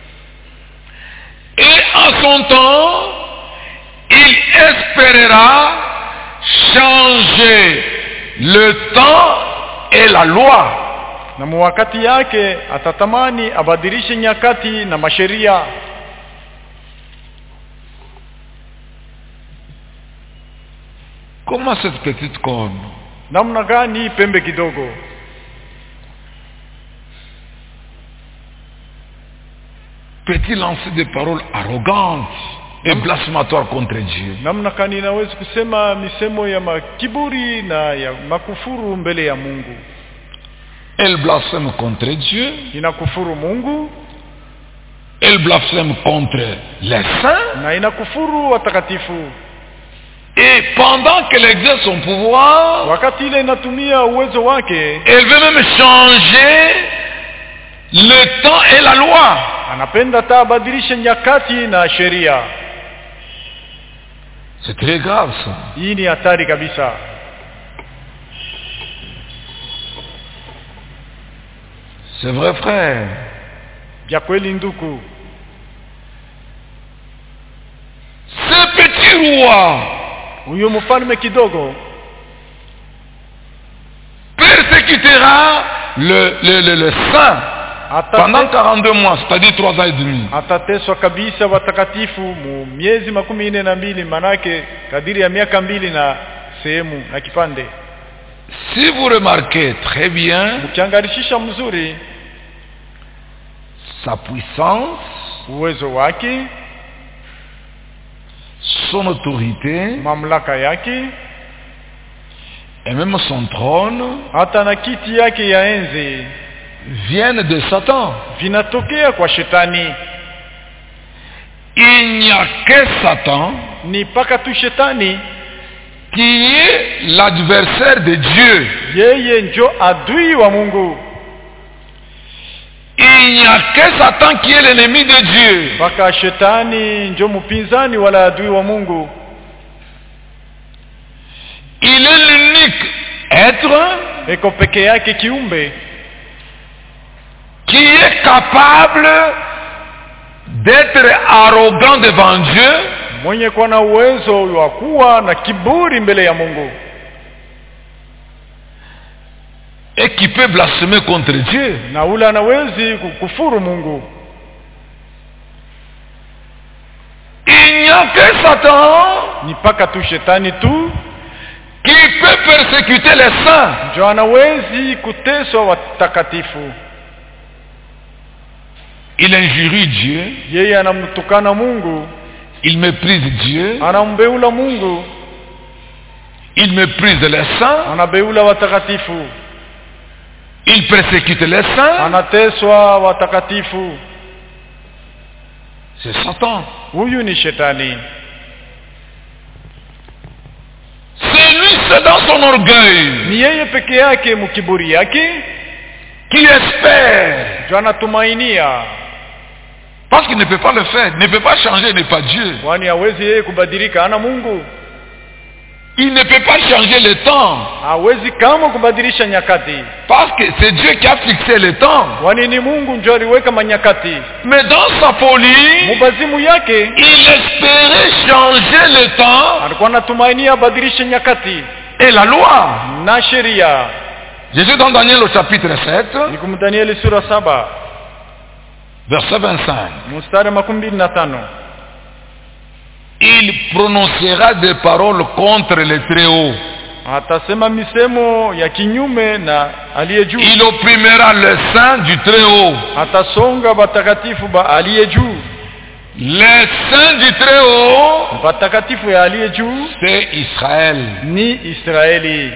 S1: Et en son temps, il espérera changer le temps et la loi.
S2: na muwakati yake atatamani abadilishe nyakati na masheria
S1: Comment cette petite corne
S2: namna gani hii pembe kidogo
S1: peut-il lancer des paroles arrogantes et blasphématoires contre Dieu
S2: namna gani inawezi kusema misemo ya makiburi na ya makufuru mbele ya mungu
S1: Elle blasphème contre Dieu,
S2: inakufuru mungu
S1: elle blasphème contre les saints,
S2: na inakufuru watakatifu
S1: et pendant qu'elle exerce son pouvoir,
S2: wakati ile inatumia uwezo wake
S1: elle veut même changer le temps et la loi.
S2: anapenda ta abadilishe nyakati na sheria
S1: C'est très grave ça.
S2: hii ni hatari kabisa
S1: C'est vrai frère.
S2: vya kweli nduku
S1: Ce petit roi
S2: huyo mfalme kidogo
S1: persécutera le, le, le, le saint pendant
S2: atate,
S1: 42 mois, c'est-à-dire 3 ans et demi.
S2: atateswa kabisa watakatifu mu miezi makumi nne na mbili manake kadiri ya miaka mbili na sehemu na kipande
S1: Si vous remarquez très bien
S2: ukiangarishisha mzuri
S1: sa puissance,
S2: uwezo wake
S1: son autorité
S2: mamlaka yake
S1: et même son trône
S2: hata na kiti yake ya enzi
S1: viennent de Satan.
S2: vinatokea kwa shetani
S1: Il n'y a que Satan
S2: ni mpaka tu shetani
S1: qui est l'adversaire de Dieu.
S2: yeye njo adui wa mungu
S1: Il n'y a que Satan qui est l'ennemi de Dieu.
S2: mpaka shetani njo mpinzani wala adui wa mungu
S1: Il est l'unique être
S2: eko peke yake kiumbe
S1: qui est capable d'être arrogant devant Dieu
S2: mwenye kuwa na uwezo wa kuwa na kiburi mbele ya mungu
S1: et qui peut blasphémer contre Dieu.
S2: na ule anawezi kukufuru mungu
S1: Il n'y a que Satan
S2: ni mpaka tu shetani tu
S1: qui peut persécuter les saints.
S2: njo anawezi kuteswa watakatifu
S1: Il injurie Dieu,
S2: yeye anamtukana mungu
S1: il méprise Dieu,
S2: anambeula mungu
S1: il méprise les saints,
S2: anabeula watakatifu
S1: il persécute les saints,
S2: anateswa watakatifu
S1: C'est Satan.
S2: huyu ni shetani
S1: C'est lui, c'est dans son orgueil
S2: ni yeye peke yake mkiburi yake
S1: qui espère.
S2: ndio anatumainia
S1: Parce qu'il ne peut pas le faire, il ne peut pas changer, il n'est pas Dieu.
S2: kwani hawezi yeye kubadilika ana mungu
S1: Il ne peut pas changer le temps.
S2: hawezi kama kubadilisha nyakati
S1: Parce que c'est Dieu qui a fixé le temps.
S2: kwani ni mungu ndio aliweka manyakati
S1: Mais dans sa folie,
S2: mubazimu yake
S1: il espérait changer le temps
S2: alikuwa anatumainia abadilishe nyakati
S1: et la loi.
S2: na sheria
S1: Jésus dans Daniel au chapitre 7,
S2: ni kumdanieli sura saba
S1: verset 25.
S2: mstari makumi mbili na tano
S1: Il prononcera des paroles contre le Très-Haut.
S2: atasema misemo ya kinyume na aliye juu
S1: Il opprimera le saint du Très-Haut.
S2: atasonga batakatifu ba aliye juu
S1: Les saints du Très-Haut,
S2: batakatifu ya aliye juu
S1: c'est Israël.
S2: ni israeli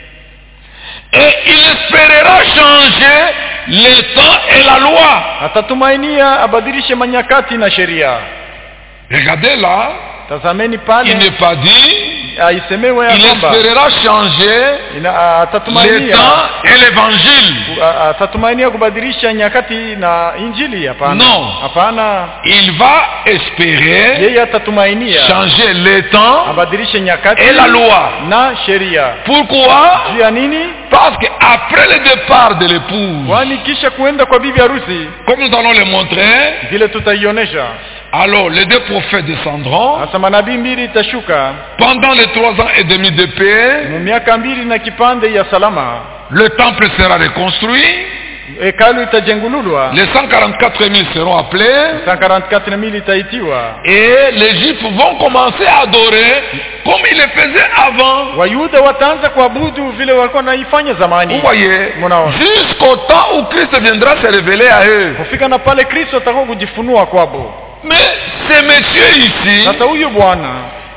S1: Et il espérera changer le temps et la loi.
S2: atatumainia abadilishe manyakati na sheria
S1: Regardez là,
S2: tazameni
S1: il
S2: pale
S1: n'est pas dit,
S2: aisemewe ya
S1: il
S2: kwamba
S1: espérera changer
S2: ina-
S1: le
S2: atatumainia
S1: temps et l'évangile.
S2: a- atatumainia kubadilisha nyakati na injili hapana
S1: No.
S2: hapana
S1: Il va espérer
S2: yeye atatumainia
S1: changer le temps
S2: abadilishe nyakati
S1: et la loi.
S2: na sheria
S1: Pourquoi
S2: juu ya nini
S1: Parce qu'après le départ de l'épouse,
S2: kwani kisha kuenda kwa bibi harusi
S1: comme nous allons le montrer,
S2: vile tutaionyesha
S1: alors les deux prophètes descendront.
S2: sasa manabii mbili itashuka
S1: Pendant les trois ans et demi de paix,
S2: mu miaka mbili na kipande ya salama
S1: le temple sera reconstruit.
S2: hekalu itajengululwa
S1: Les 144 000 seront appelés.
S2: 144 mili itaitiwa
S1: Et les Juifs vont commencer à adorer comme ils le faisaient avant.
S2: wayuda wataanza kuabudu vile walikuwa naifanya
S1: Vous
S2: zamani
S1: voyez
S2: Mnaona.
S1: Jusqu'au temps où Christ viendra se révéler à eux.
S2: kufika na pale kristo atakuwa kujifunua kwabo
S1: Mais ce monsieur ici,
S2: sasa huyu bwana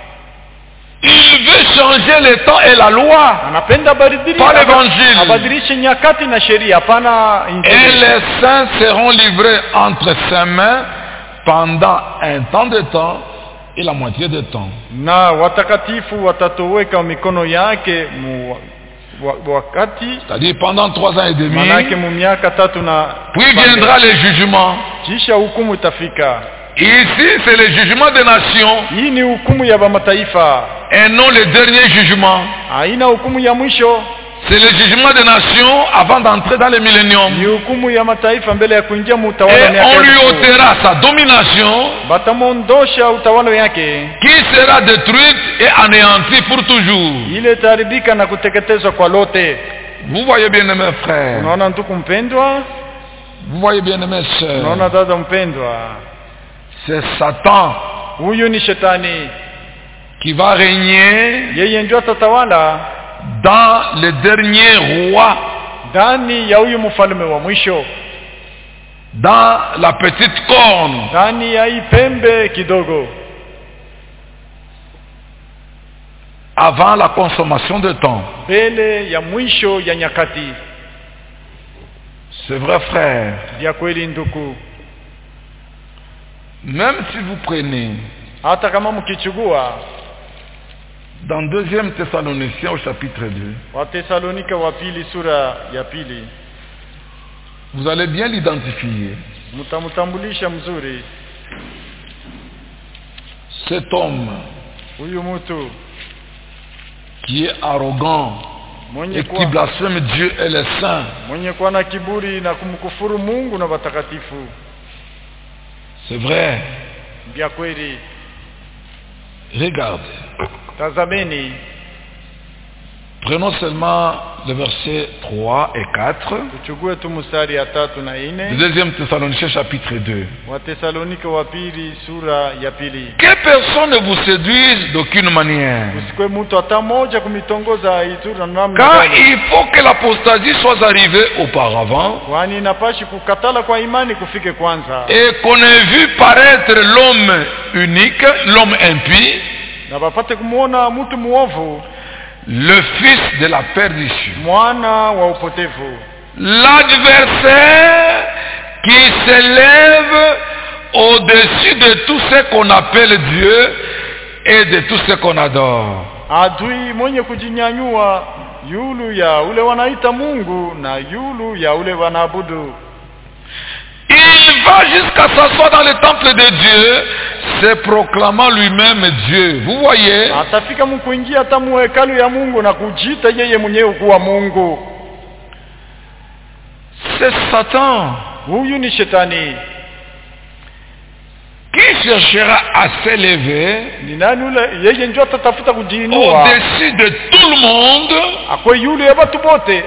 S1: il veut changer le temps et la loi.
S2: anapenda abadili-
S1: Par l'évangile.
S2: abadilishe nyakati na sheria hapana
S1: Et
S2: injili
S1: les saints seront livrés entre ses mains pendant un temps de temps et la moitié de temps.
S2: na watakatifu watatoweka mikono yake mu wa, wakati
S1: C'est-à-dire pendant trois ans et demi.
S2: manake mu miaka tatu na
S1: Puis viendra le jugement.
S2: kisha hukumu itafika
S1: Ici, c'est le jugement des nations
S2: hii ni hukumu ya mataifa
S1: et non le dernier jugement.
S2: haina hukumu ya mwisho
S1: C'est le jugement des nations avant d'entrer dans le
S2: ni
S1: millénium.
S2: hukumu ya mataifa mbele ya kuingia mu utawala wa
S1: Et
S2: miaka
S1: on lui
S2: elfu.
S1: ôtera sa domination
S2: batamwondosha utawala yake
S1: qui sera détruite et anéantie pour toujours.
S2: ile itaharibika na kuteketezwa kwa lote
S1: Vous voyez bien, mes frères.
S2: unaona ndugu mpendwa
S1: Vous voyez bien, mes sœurs.
S2: unaona dada mpendwa
S1: C'est Satan
S2: huyu ni shetani
S1: qui va régner
S2: yeye ndio atatawala
S1: dans le dernier roi,
S2: ndani ya huyu mfalme wa mwisho
S1: dans la petite corne.
S2: ndani ya hii pembe kidogo
S1: avant la consommation de temps.
S2: mbele ya mwisho ya nyakati
S1: C'est vrai, frère.
S2: vya kweli nduku
S1: Même si vous prenez
S2: hata kama mkichugua
S1: dans 2 Thessaloniciens au chapitre 2,
S2: watesalonika wa pili sura ya pili
S1: vous allez bien l'identifier.
S2: mtamtambulisha mzuri
S1: Cet homme
S2: huyu mtu
S1: qui est arrogant
S2: mwenye
S1: et qui
S2: kuwa,
S1: blasphème Dieu et les saints,
S2: mwenye kuwa na kiburi na kumkufuru Mungu na watakatifu
S1: c'est vrai.
S2: vya kweli
S1: Regarde.
S2: tazameni
S1: Prenons seulement le verset 3 et 4
S2: tuchugue tu mstari ya tatu na
S1: de
S2: ine
S1: 2 Thessaloniciens chapitre 2.
S2: watesalonika wa pili sura ya pili
S1: Que personne ne vous séduise d'aucune manière.
S2: usikwe mtu hata moja kumitongoza itu na namna
S1: Car
S2: gani
S1: il faut que l'apostasie soit arrivée auparavant
S2: kwani inapashi kukatala kwa imani kufike kwanza
S1: et qu'on ait vu paraître l'homme unique, l'homme impie,
S2: na bapate kumwona mtu muovu
S1: le fils de la perdition.
S2: mwana wa upotevu
S1: L'adversaire qui s'élève au-dessus de tout ce qu'on appelle Dieu et de tout ce qu'on adore.
S2: adui mwenye kujinyanyua yulu ya ule wanaita Mungu na yulu ya ule wanaabudu
S1: Il va jusqu'à s'asseoir dans le temple de Dieu, se proclamant lui-même Dieu. Vous voyez
S2: atafika mkuingia hata muhekalu ya Mungu na kujiita yeye mwenyewe kuwa Mungu
S1: C'est Satan
S2: huyu ni shetani
S1: qui cherchera à s'élever
S2: ni nani ule yeye ndio atatafuta kujiinua
S1: au-dessus de tout le monde
S2: akwe yule ya watu bote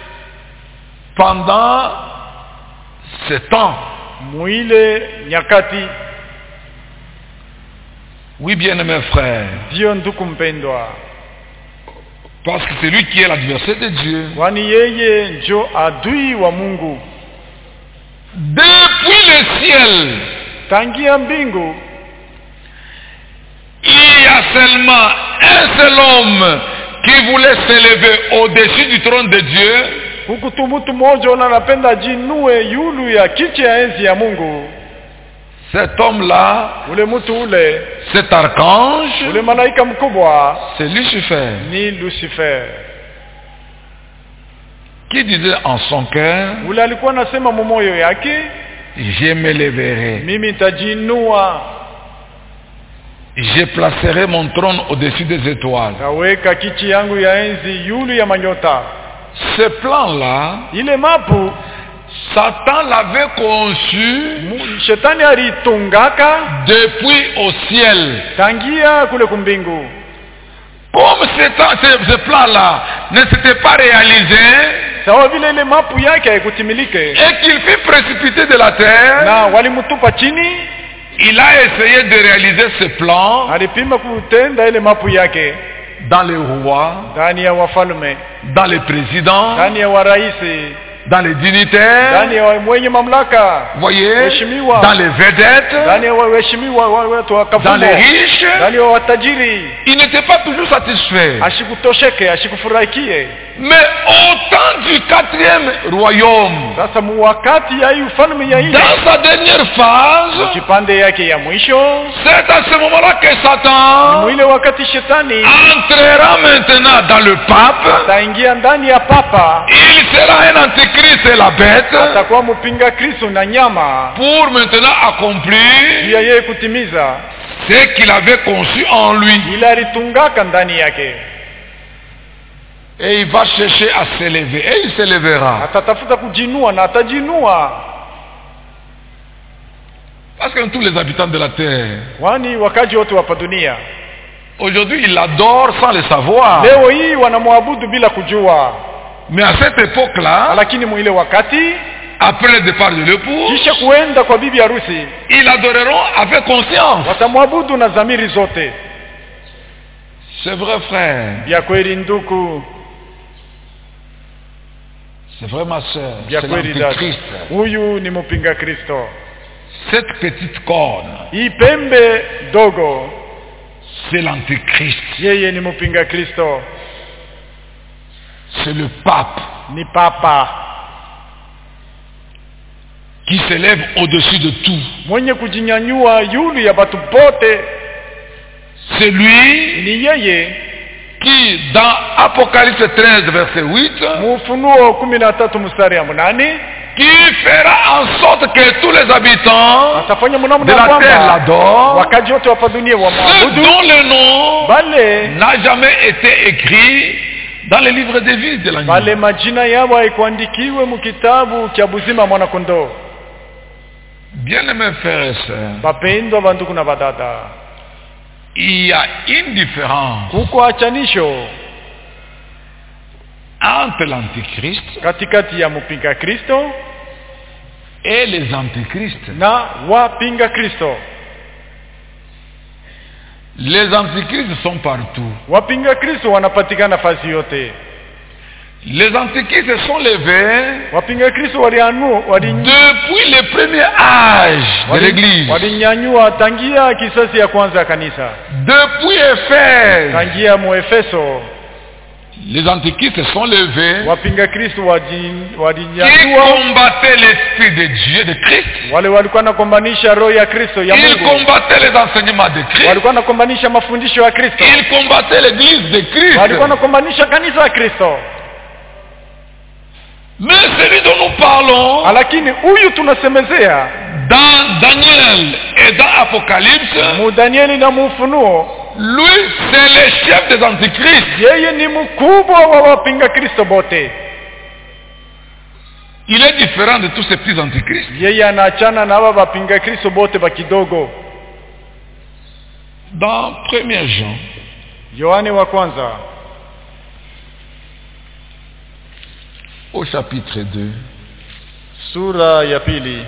S1: pendant ce temps.
S2: mwile nyakati
S1: Oui, bien mes frères,
S2: ndiyo nduku mpendwa
S1: parce que c'est lui qui est l'adversaire de Dieu.
S2: kwani yeye njo adui wa Mungu
S1: Depuis le ciel,
S2: tangia mbingu
S1: il y a seulement un seul homme qui voulait s'élever au-dessus du trône de Dieu,
S2: huku tu mtu mmoja ona anapenda jinue yulu ya kiti ya enzi ya Mungu
S1: cet homme-là,
S2: ule mtu ule
S1: cet archange,
S2: ule malaika mkubwa
S1: c'est Lucifer,
S2: ni Lucifer
S1: qui disait en son cœur,
S2: ule alikuwa anasema mumoyo yake
S1: je m'élèverai,
S2: mimi nitajinua
S1: je placerai mon trône au-dessus des étoiles.
S2: kaweka kiti yangu ya enzi yulu ya manyota
S1: Ce plan-là,
S2: ile mapu
S1: Satan l'avait conçu
S2: mu- shetani alitungaka
S1: depuis au ciel.
S2: tangia kule kumbingu
S1: Comme ce, ce- ce plan-là ne s'était pas réalisé
S2: sawa vile ile mapu yake haikutimilike
S1: et qu'il fut précipité de la terre,
S2: na walimtupa chini
S1: il a essayé de réaliser ce plan
S2: alipima kutenda ile mapu yake
S1: dans les rois,
S2: ndani ya wafalme
S1: dans les présidents,
S2: ndani ya waraisi
S1: dans les dignitaires,
S2: ndani ya wa- mwenye mamlaka
S1: vous voyez,
S2: Waheshimiwa.
S1: dans les vedettes,
S2: ndani ya wa- waheshimiwa wa- watu wa
S1: dans
S2: kafumo
S1: les riches.
S2: ndani ya watajiri
S1: Il n'était pas toujours satisfait.
S2: ashikutosheke ashikufurahikie
S1: Mais au temps du quatrième royaume,
S2: sasa mu wakati ya hii ufalme ya ile
S1: dans sa dernière phase,
S2: kipande yake ya mwisho
S1: c'est à ce moment-là que
S2: ni
S1: Satan
S2: mwile wakati shetani
S1: entrera maintenant dans le pape.
S2: ataingia ndani ya papa
S1: Il sera un antichrist et la bête
S2: atakuwa mpinga kristo na nyama
S1: pour maintenant
S2: juu
S1: accomplir
S2: ya yeye kutimiza
S1: ce qu'il avait conçu en lui.
S2: ile alitungaka ndani yake
S1: Et il va chercher à s'élever. Et il s'élèvera.
S2: atatafuta kujinua na atajinua
S1: Parce que tous les habitants de la terre,
S2: kwani wakaji wote wapa dunia
S1: aujourd'hui, ils l'adorent sans le savoir.
S2: leo hii wanamwabudu bila kujua
S1: Mais à cette époque-là,
S2: lakini mwile wakati
S1: après le départ de l'époux,
S2: kisha kuenda kwa bibi harusi
S1: ils l'adoreront avec conscience.
S2: watamwabudu na dhamiri zote
S1: C'est vrai, frère.
S2: vya kweli nduku
S1: C'est vrai, ma soeur.
S2: vya
S1: C'est
S2: kweli dada
S1: l'antichrist.
S2: huyu ni mpinga kristo
S1: Cette petite corne,
S2: hii pembe dogo
S1: c'est l'antichrist.
S2: yeye ni mpinga kristo
S1: C'est le pape
S2: ni papa
S1: qui s'élève au-dessus de tout.
S2: mwenye kujinyanyua yulu ya batu bote
S1: C'est lui
S2: ni yeye
S1: qui, dans Apocalypse 13, verset 8,
S2: mufunuo kumi na tatu mstari ya munane
S1: qui fera en sorte que tous les habitants
S2: atafanya
S1: de
S2: mnamna
S1: la terre
S2: kwamba
S1: l'adorent,
S2: wakaji wote wapa dunia
S1: ceux
S2: wamwabudu
S1: dont le nom
S2: bale
S1: n'a jamais été écrit dans le livre des vies de
S2: bale
S1: l'agneau.
S2: majina yao haikuandikiwe mukitabu kya buzima mwana kondoo
S1: Bien-aimés frères et sœurs,
S2: bapendwa banduku na badada
S1: il y a une différence
S2: kuko achanisho
S1: entre l'antichrist
S2: katikati ya mpinga kristo
S1: et les antichrists.
S2: na wapinga kristo
S1: Les antichrists sont partout.
S2: wapinga kristo wanapatikana fasi yote
S1: Les antichrists se sont levés
S2: wapinga kristo walianu wali-
S1: depuis le premier âge de
S2: wali-
S1: l'Église.
S2: walinyanyua tangia kisasi ya kwanza ya kanisa
S1: Depuis Éphèse,
S2: tangia muefeso
S1: les antichristes se sont levés,
S2: wapinga kristo waji-
S1: qui
S2: walinyanyua
S1: combattaient l'esprit de Dieu, de Christ.
S2: wale walikuwa nakombanisha roho ya kristo ya
S1: Ils
S2: mungu
S1: combattaient les enseignements de Christ.
S2: walikuwa nakombanisha mafundisho ya kristo
S1: Ils combattaient l'église de Christ.
S2: walikuwa nakombanisha kanisa ya kristo
S1: Mais celui dont nous parlons,
S2: lakini huyu tunasemezea
S1: dans Daniel et dans Apocalypse,
S2: mu danieli na muufunuo
S1: lui, c'est le chef des antichrists.
S2: yeye ni mkubwa wa wapinga kristo bote
S1: Il est différent de tous ces petits antichrists.
S2: yeye anaachana na aba bapinga kristo bote ba kidogo
S1: Dans 1 Jean,
S2: yohane wa kwanza
S1: au chapitre 2,
S2: sura ya pili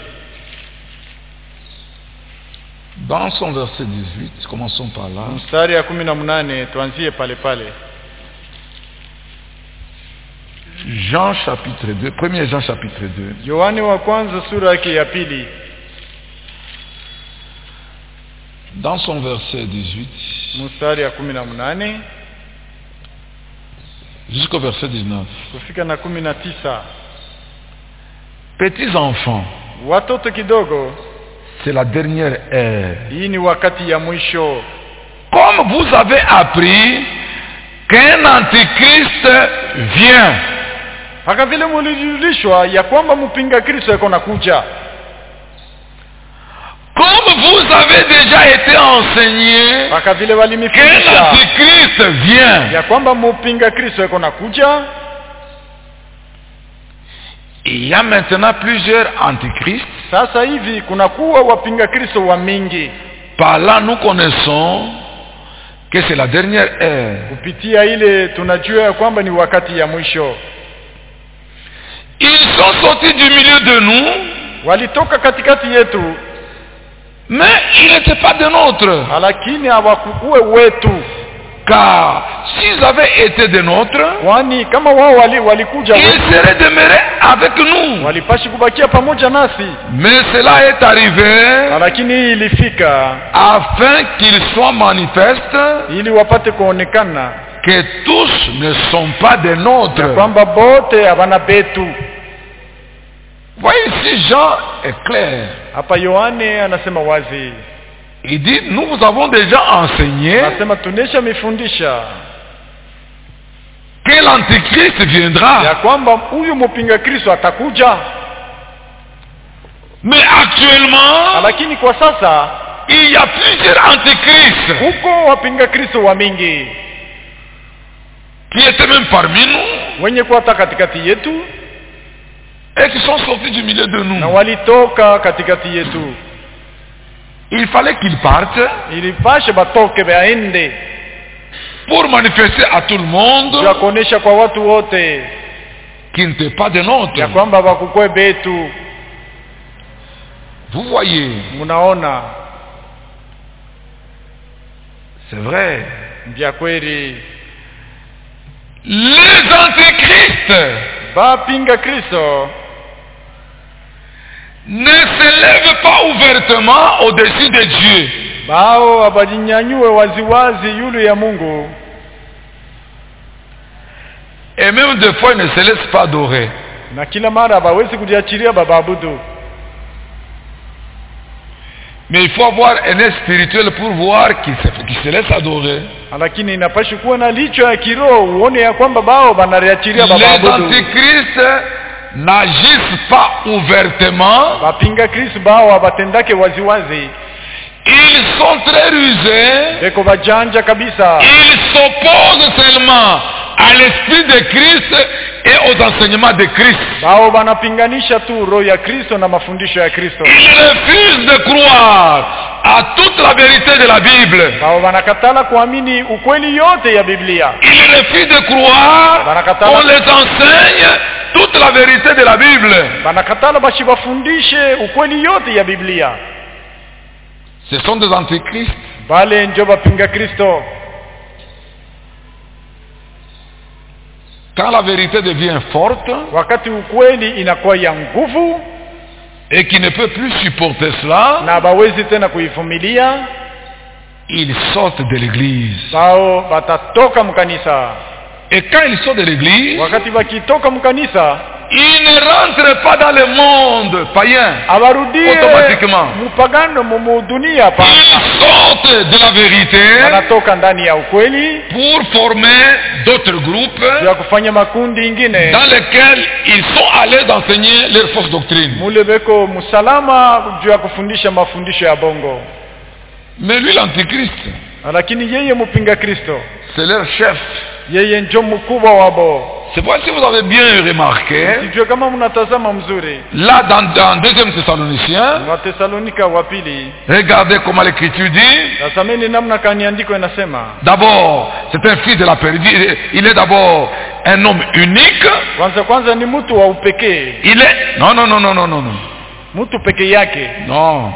S1: dans son verset 18, commençons par là.
S2: mstari ya kumi na mnane tuanzie pale pale
S1: Jean chapitre 2, 1 Jean chapitre 2,
S2: yohane wa kwanza sura yake ya pili
S1: dans son verset 18
S2: mstari ya kumi na mnane
S1: jusqu'au verset 19.
S2: kufika na kumi na tisa
S1: Petits enfants,
S2: watoto kidogo
S1: c'est la dernière heure.
S2: hii ni wakati ya mwisho
S1: Comme vous avez appris qu'un antichrist vient,
S2: mpaka vile mulijulishwa ya kwamba mpinga kristo yako nakuja
S1: comme vous avez déjà été enseigné
S2: mpaka vile
S1: qu'un
S2: walimifundisha
S1: antichrist vient,
S2: ya kwamba mpinga kristo yako nakuja
S1: il y a maintenant plusieurs antichrists.
S2: sasa hivi kunakuwa wapinga kristo wa mingi
S1: Par là, nous connaissons que c'est la dernière heure.
S2: kupitia ile tunajua ya kwamba ni wakati ya mwisho
S1: Ils sont sortis du milieu de nous,
S2: walitoka katikati yetu
S1: mais ils n'étaient pas de nôtres.
S2: lakini hawakukuwe wetu
S1: Car s'ils avaient été de nôtres,
S2: kwani kama wao wali, walikuja
S1: ils
S2: wetu
S1: seraient demeurés avec nous.
S2: walipashi kubakia pamoja nasi
S1: Mais cela est arrivé
S2: lakini hii ilifika
S1: afin qu'il soit manifeste
S2: ili wapate kuonekana
S1: que tous ne sont pas des
S2: ya
S1: nôtres.
S2: kwamba bote havana betu
S1: Voyez ici, Jean est clair.
S2: hapa yohane anasema wazi
S1: Il dit, nous vous avons déjà enseigné
S2: anasema tunesha mifundisha
S1: que l'Antichrist
S2: ya
S1: viendra.
S2: kwamba huyu mpinga kristo atakuja
S1: Mais actuellement,
S2: lakini kwa sasa
S1: il y a plusieurs antichrists
S2: huko wapinga kristo wa mingi
S1: qui étaient même parmi nous
S2: wenye kuwata katikati yetu
S1: et qui sont sortis du milieu de
S2: na
S1: nous.
S2: walitoka katikati yetu
S1: Il fallait qu'ils partent
S2: ilipashe batoke baende
S1: pour manifester à tout le
S2: ya
S1: monde
S2: kuonesha kwa watu wote
S1: qu'ils n'étaient pas des
S2: ya
S1: nôtres.
S2: kwamba bakukwe betu
S1: Vous voyez,
S2: munaona
S1: c'est vrai.
S2: vya kweli
S1: Les antichrists
S2: bapinga kristo
S1: ne se lèvent pas ouvertement au-dessus de Dieu.
S2: bao abajinyanyue waziwazi yulu ya mungu
S1: Et même des fois, ils ne se laissent pas adorer.
S2: na kila mara abawezi kujiachilia babaabudu
S1: Mais il faut avoir un œil spirituel pour voir qu'ils se, qu'ils se laissent adorer.
S2: lakini inapashi kuwa na licho ya kiroho uone ya kwamba bao banariachilia
S1: Les
S2: babaabudu
S1: antichrists n'agissent pas ouvertement.
S2: bapinga kristo bao abatendake waziwazi
S1: Ils sont très rusés.
S2: beko bajanja kabisa
S1: Ils s'opposent seulement à l'esprit de Christ et aux enseignements de Christ.
S2: bao banapinganisha tu roho ya kristo na mafundisho ya kristo
S1: Ils refusent de croire à toute la vérité de la Bible.
S2: bao banakatala kuamini ukweli yote ya biblia
S1: Ils refusent de croire
S2: Banakatala.
S1: qu'on les enseigne toute la vérité de la Bible.
S2: banakatala bashi bafundishe ukweli yote ya biblia
S1: Ce sont des antichrists.
S2: bale njo bapinga kristo
S1: Quand la vérité devient forte
S2: wakati ukweli inakuwa ya nguvu
S1: et qui ne peut plus supporter cela,
S2: na bawezi tena kuivumilia
S1: ils sortent de l'église.
S2: bao batatoka mkanisa
S1: Et quand ils sortent de l'église,
S2: wakati wakitoka mkanisa
S1: ils ne rentrent pas dans le monde païen.
S2: awarudie
S1: Automatiquement.
S2: mpagano mumudunia hapa
S1: Ils sortent de la vérité
S2: wanatoka ndani ya ukweli
S1: pour former d'autres groupes
S2: ya kufanya makundi ingine
S1: dans lesquels ils sont allés d'enseigner leur fausse doctrine.
S2: mule beko msalama juu ya kufundisha mafundisho ya bongo
S1: Mais lui, l'antichrist,
S2: lakini yeye mpinga kristo
S1: c'est leur chef.
S2: yeye njo mkubwa wabo
S1: C'est pourquoi si vous avez bien remarqué,
S2: sijue kama mnatazama mzuri
S1: là dans, dans 2 Thessaloniciens,
S2: watesalonika wa pili
S1: regardez comment l'écriture dit.
S2: tazameni namna kaniandiko inasema
S1: D'abord, c'est un fils de la perdue. Il est d'abord un homme unique.
S2: kwanza kwanza ni mtu wa upekee
S1: Il est... Non, non, non, non, non, non, non.
S2: mtu peke yake
S1: Non.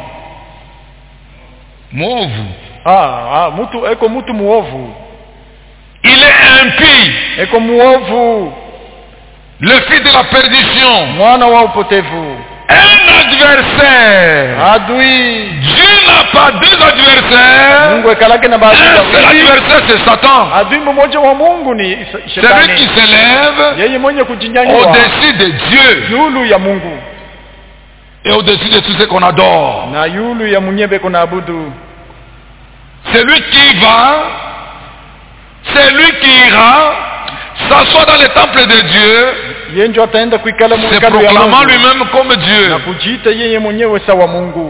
S1: Mauve.
S2: ah, ah, mtu eko mtu muovu
S1: Il est impie.
S2: eko muovu
S1: Le fils de la perdition.
S2: mwana wa upotevu
S1: Un adversaire.
S2: adui
S1: Dieu n'a pas deux adversaires.
S2: mungu ekalake na baadhi
S1: Un seul
S2: ya
S1: adversaire, c'est Satan.
S2: adui mmoja wa mungu ni is-
S1: C'est lui qui
S2: shetani
S1: s'élève
S2: yeye mwenye kujinyanyua
S1: au-dessus de Dieu
S2: yulu ya mungu
S1: et au-dessus de tout ce qu'on adore.
S2: na yulu ya mwenyebe kunaabudu
S1: C'est lui qui va, c'est lui qui ira, s'assoit dans le temple de Dieu,
S2: yeye ndio ataenda kuikala
S1: se
S2: mwekalo ya
S1: proclamant
S2: mungu
S1: lui-même comme Dieu.
S2: na kujiita yeye mwenyewe sawa mungu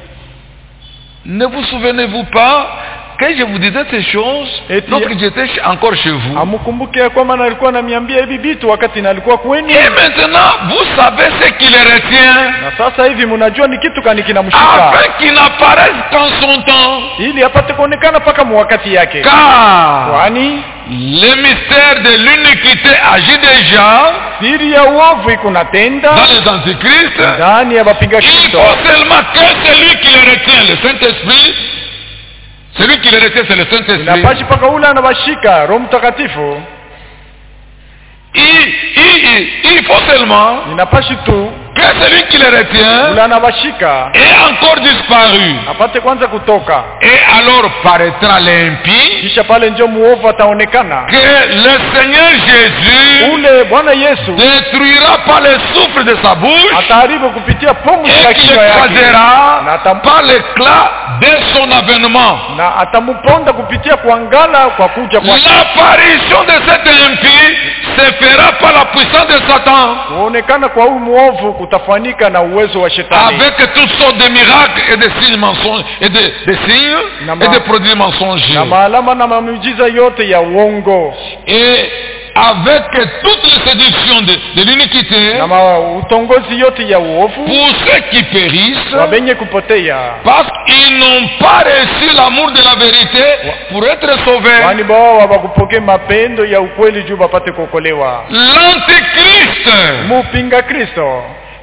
S1: Ne vous souvenez-vous pas que je vous disais ces choses
S2: Et tu-
S1: lorsque j'étais ch- encore chez vous
S2: amkumbuke ya kwamba nalikuwa namiambia hivi vitu wakati nalikuwa kwenu
S1: Et maintenant, vous savez ce qui les retient
S2: na sasa hivi mnajua ni kitu kani kinamshika
S1: afin qu'ils n'apparaissent qu'en son temps.
S2: ili apate kuonekana mpaka mwakati yake
S1: Car
S2: kwani
S1: le mystère de l'iniquité agit déjà
S2: siri ya uovu ikunatenda
S1: dans les antichrists.
S2: ndani ya wapinga
S1: Il
S2: kristo
S1: faut seulement que celui qui les retient, le Saint-Esprit, celui qui les retient, c'est le Saint-Esprit.
S2: inapashi mpaka ule anawashika roho mtakatifu
S1: Il, il, il, il faut seulement
S2: inapashi tu
S1: que celui qui les retient
S2: ule anawashika
S1: ait encore disparu.
S2: apate kwanza kutoka
S1: Et alors paraîtra l'impie
S2: kisha pale njo muovu ataonekana
S1: que le Seigneur Jésus
S2: ule bwana yesu
S1: détruira par le souffle de sa bouche
S2: ataharibu kupitia pumzi ya
S1: et qu'il
S2: kinywa yake
S1: écrasera
S2: na atam-
S1: par l'éclat de son avènement.
S2: na atamuponda kupitia kuangala kwa kuja kwa
S1: L'apparition de cet impie se fera par la puissance de Satan
S2: kuonekana kwa huyu muovu kutafanyika na uwezo wa shetani
S1: avec toutes sortes de miracles et de signes mensonges et de, de signes
S2: Nama-
S1: et de produits mensongers.
S2: na maalama na mamiujiza yote ya uongo
S1: Et avec toutes les séductions de, de l'iniquité
S2: na ma utongozi yote ya uovu
S1: pour ceux qui périssent
S2: wabenye kupotea
S1: parce qu'ils n'ont pas reçu l'amour de la vérité pour être sauvés.
S2: kwani bao hawakupokea mapendo ya ukweli juu wapate kuokolewa
S1: L'antéchrist
S2: mupinga kristo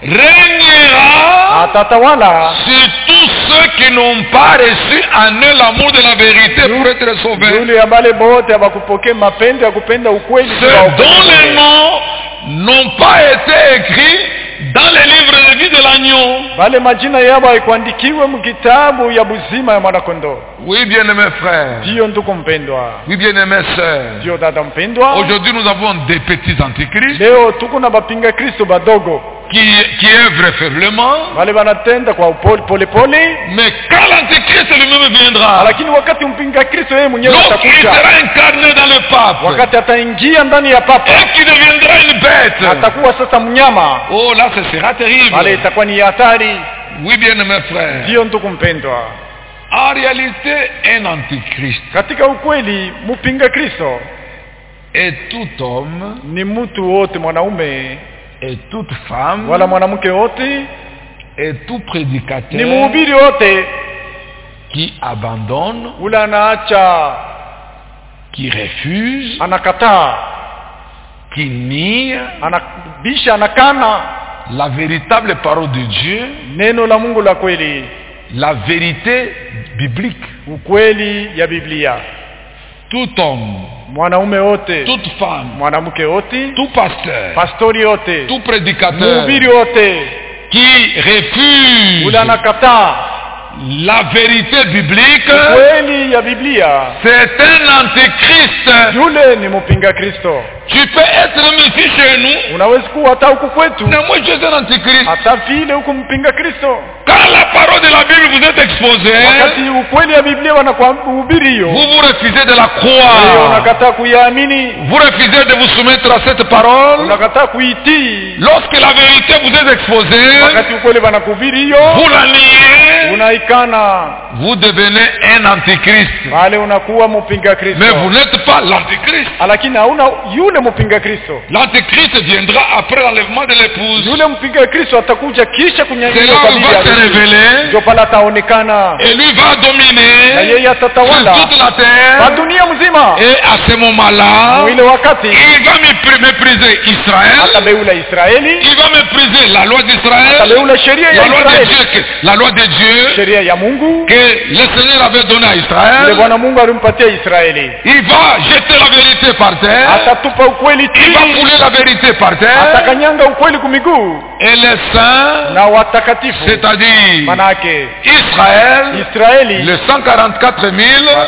S1: régnera
S2: atatawala
S1: sur tous ceux qui n'ont pas reçu en eux l'amour de la vérité pour être sauvés.
S2: yule ambale bote hawakupokea mapendo ya kupenda ukweli juu
S1: Ceux dont
S2: waokolewe.
S1: les noms n'ont pas été écrits dans les livres de vie de l'agneau.
S2: wale majina yao haikuandikiwe mkitabu ya buzima ya mwanakondoo
S1: Oui, bien-aimés frères.
S2: ndiyo ndugu mpendwa
S1: Oui, bien-aimés sœurs.
S2: ndiyo dada mpendwa
S1: Aujourd'hui, nous avons des petits antichrists
S2: leo tuko na bapinga kristo badogo
S1: qui, qui œuvrent faiblement.
S2: wale wanatenda kwa upole pole pole
S1: Mais quand l'antichrist lui-même viendra,
S2: lakini wakati mpinga kristo yeye mwenyewe
S1: lorsqu'il
S2: atakuja
S1: sera incarné dans le pape
S2: wakati ataingia ndani ya papa
S1: et qu'il deviendra une bête,
S2: atakuwa sasa mnyama
S1: oh là, ce sera
S2: pale
S1: terrible.
S2: itakuwa ni hatari
S1: Oui, bien-aimés frères.
S2: ndiyo ndugu mpendwa
S1: En réalité, un antichrist
S2: katika ukweli mpinga kristo
S1: est tout homme
S2: ni mtu wote mwanaume
S1: et toute femme
S2: wala mwanamke wote
S1: et tout
S2: ni
S1: prédicateur
S2: mhubiri wote
S1: qui abandonne,
S2: ule anaacha
S1: qui refuse,
S2: anakataa
S1: qui nie
S2: anabisha anakana
S1: la véritable parole de Dieu,
S2: neno la mungu la kweli
S1: la vérité biblique.
S2: ukweli ya biblia
S1: Tout homme,
S2: mwanaume wote
S1: toute femme,
S2: mwanamke wote
S1: tout pasteur,
S2: pastori wote
S1: tout prédicateur
S2: mhubiri wote
S1: qui refuse
S2: ule anakataa
S1: la vérité biblique,
S2: kweli ya biblia
S1: c'est un antéchrist.
S2: yule ni mpinga kristo
S1: Tu peux être même ici chez nous,
S2: unawezi kuwa hata huku kwetu
S1: mais moi je suis un antéchrist.
S2: hata vile huku mpinga kristo
S1: Quand la parole de la Bible vous est exposée,
S2: wakati ukweli ya biblia wanakuhubiri hiyo
S1: vous vous refusez de la
S2: wewe
S1: croire.
S2: unakataa kuiamini
S1: Vous refusez de vous soumettre à cette parole.
S2: unakataa kuitii
S1: Lorsque la vérité vous est exposée,
S2: wakati ukweli wanakuhubiri hiyo
S1: vous la niez,
S2: unaikana
S1: vous devenez un antichrist.
S2: pale unakuwa mpinga kristo
S1: Mais vous n'êtes pas l'antichrist.
S2: lakini hauna yule mpinga kristo
S1: L'antichrist viendra après l'enlèvement de l'épouse.
S2: yule mpinga kristo atakuja kisha
S1: C'est
S2: kunyanyuka
S1: là
S2: kwa
S1: où il
S2: bibi
S1: va se
S2: harusi.
S1: révéler
S2: ndio pale ataonekana
S1: et lui va
S2: na
S1: dominer
S2: yeye
S1: sur
S2: atatawala
S1: toute la
S2: kwa
S1: terre.
S2: dunia mzima
S1: Et à ce moment-là,
S2: mwile wakati
S1: il va mépr- mépriser Israël.
S2: atabeula israeli
S1: Il va mépriser la loi d'Israël.
S2: atabeula sheria ya
S1: La loi de
S2: israeli
S1: Dieu, que- la loi de Dieu
S2: sheria ya mungu
S1: que le Seigneur avait donnée à
S2: ile
S1: Israël.
S2: bwana mungu alimpatia israeli
S1: Il va jeter la vérité par terre.
S2: atatupa ukweli
S1: Il va
S2: chini
S1: fouler la vérité par terre.
S2: atakanyanga ukweli kumiguu
S1: Et les saints,
S2: na watakatifu
S1: c'est-à-dire
S2: manake
S1: Israël,
S2: israeli
S1: les 144 000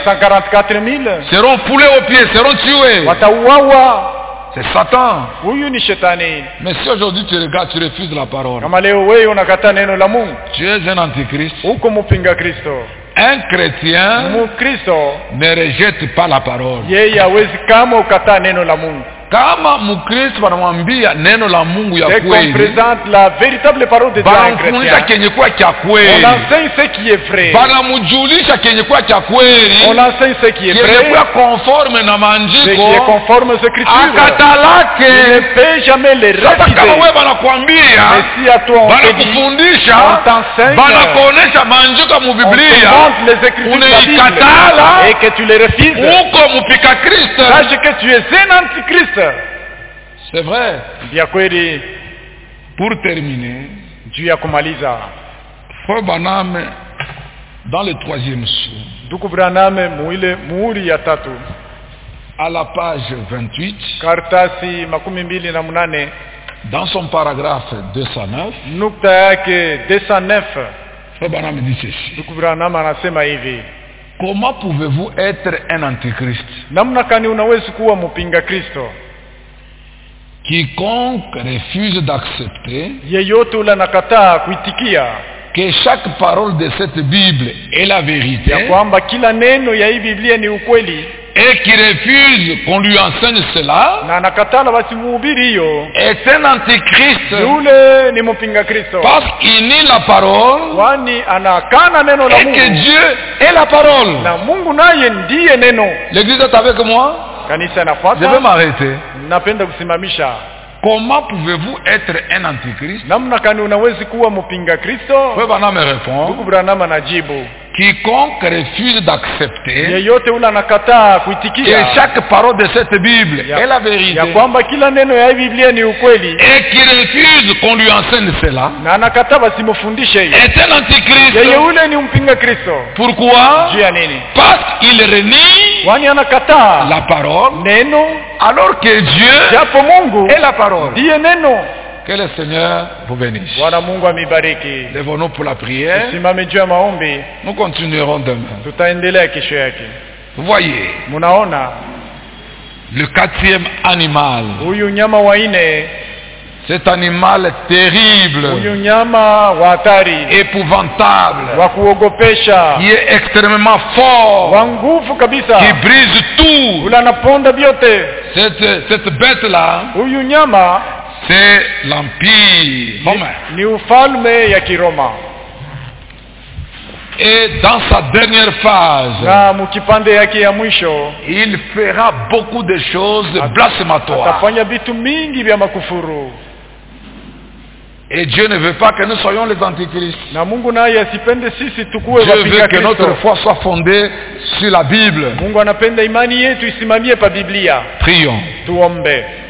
S2: 144 000
S1: seront foulés aux pieds, seront tués.
S2: watauawa
S1: C'est Satan.
S2: huyu ni shetani
S1: Mais si aujourd'hui tu regardes, tu refuses la parole,
S2: kama leo wewe unakataa neno la mungu
S1: tu es un antichrist.
S2: huko mpinga kristo
S1: Un chrétien
S2: mkristo
S1: ne rejette pas la parole.
S2: yeye hawezi kama ukataa neno la mungu
S1: Kama mkristo wanamwambia neno la Mungu ya
S2: dès qu'on
S1: kweli,
S2: présente la véritable parole de Dieu à un
S1: banamfundisha
S2: chrétien
S1: kenye kuwa cha
S2: on
S1: kweli,
S2: enseigne ce qui est vrai
S1: banamjulisha kenye kuwa cha kweli,
S2: on enseigne ce qui est
S1: kenye
S2: vrai
S1: kuwa conforme na
S2: ce qui est
S1: maandiko,
S2: conforme aux écritures il ne
S1: akatalake.
S2: peut jamais les
S1: Sasa kama
S2: refuser
S1: wewe banakwambia
S2: mais si à toi on te dit
S1: banakufundisha
S2: on t'enseigne
S1: banakuonesha maandiko ya
S2: on te
S1: mubiblia
S2: montre les écritures de la
S1: unaikatala
S2: Bible et que tu les refuses
S1: uko mpika kristo
S2: sache que tu es un antichrist
S1: c'est vrai
S2: vya kweli
S1: pour terminer
S2: juu ya kumaliza
S1: frère baname dans le troisième sou
S2: ndugu braname muile muhuri ya tatu
S1: à la page 28
S2: karatasi makumi mbili na mnane
S1: dans son paragraphe 209
S2: nukta yake 209
S1: frère baname dit ceci
S2: ndugu braname anasema hivi
S1: comment pouvez-vous être un antichrist
S2: namna kani unawezi kuwa mpinga kristo
S1: quiconque refuse d'accepter
S2: yeyote ule anakataa kuitikia
S1: que chaque parole de cette Bible est la vérité
S2: ya kwamba kila neno ya hii biblia ni ukweli
S1: et qui refuse qu'on lui enseigne cela
S2: na anakatala basi muhubiri hiyo
S1: est un antichrist
S2: yule ni mpinga kristo
S1: parce qu'il nie la parole
S2: kwani anakana neno la
S1: et que
S2: mungu
S1: Dieu est la parole.
S2: na mungu naye ndiye neno
S1: L'église est avec moi.
S2: kanisa
S1: Je vais
S2: inafuata
S1: m'arrêter.
S2: napenda kusimamisha
S1: Comment pouvez-vous être un antichrist
S2: namna kani unawezi kuwa mpinga kristo
S1: Frère Branham me
S2: ndugu
S1: répond.
S2: branham anajibu
S1: Quiconque refuse d'accepter
S2: yeyote ule anakataa
S1: que
S2: kuitikia
S1: chaque parole de cette Bible est la
S2: ya
S1: vérité
S2: kwamba kila neno ya hii biblia ni ukweli
S1: et qui refuse qu'on lui enseigne cela
S2: na anakataa basimufundishe hiyo
S1: est un antichrist.
S2: yeye ule ni mpinga kristo
S1: Pourquoi
S2: juu ya nini
S1: Parce qu'il renie
S2: kwani anakataa
S1: la parole
S2: neno
S1: alors que Dieu
S2: japo mungu
S1: est la parole.
S2: ndiye neno
S1: Que le Seigneur vous bénisse.
S2: bwana mungu amibariki
S1: Lèvons-nous pour la prière.
S2: simame juu ya maombi
S1: Nous continuerons demain.
S2: tutaendelea kesho yake
S1: Vous voyez,
S2: mnaona
S1: le quatrième animal,
S2: huyu nyama wa nne
S1: cet animal terrible,
S2: huyu nyama wa hatari
S1: épouvantable,
S2: wa kuogopesha
S1: qui est extrêmement fort,
S2: wa nguvu kabisa
S1: qui brise tout.
S2: ule anaponda vyote
S1: Cette, cette bête-là,
S2: huyu nyama
S1: c'est l'Empire romain.
S2: ni ufalme ya kiroma
S1: Et dans sa dernière phase,
S2: na mkipande yake ya mwisho
S1: il fera beaucoup de choses blasphématoires.
S2: atafanya vitu mingi vya makufuru
S1: Et Dieu ne veut pas que nous soyons les antichrists.
S2: na mungu naye asipende sisi tukuwe
S1: Dieu
S2: wapinga
S1: veut que notre
S2: kristo
S1: foi soit fondée sur la Bible.
S2: mungu anapenda imani yetu isimamie pa biblia
S1: Prions.
S2: tuombe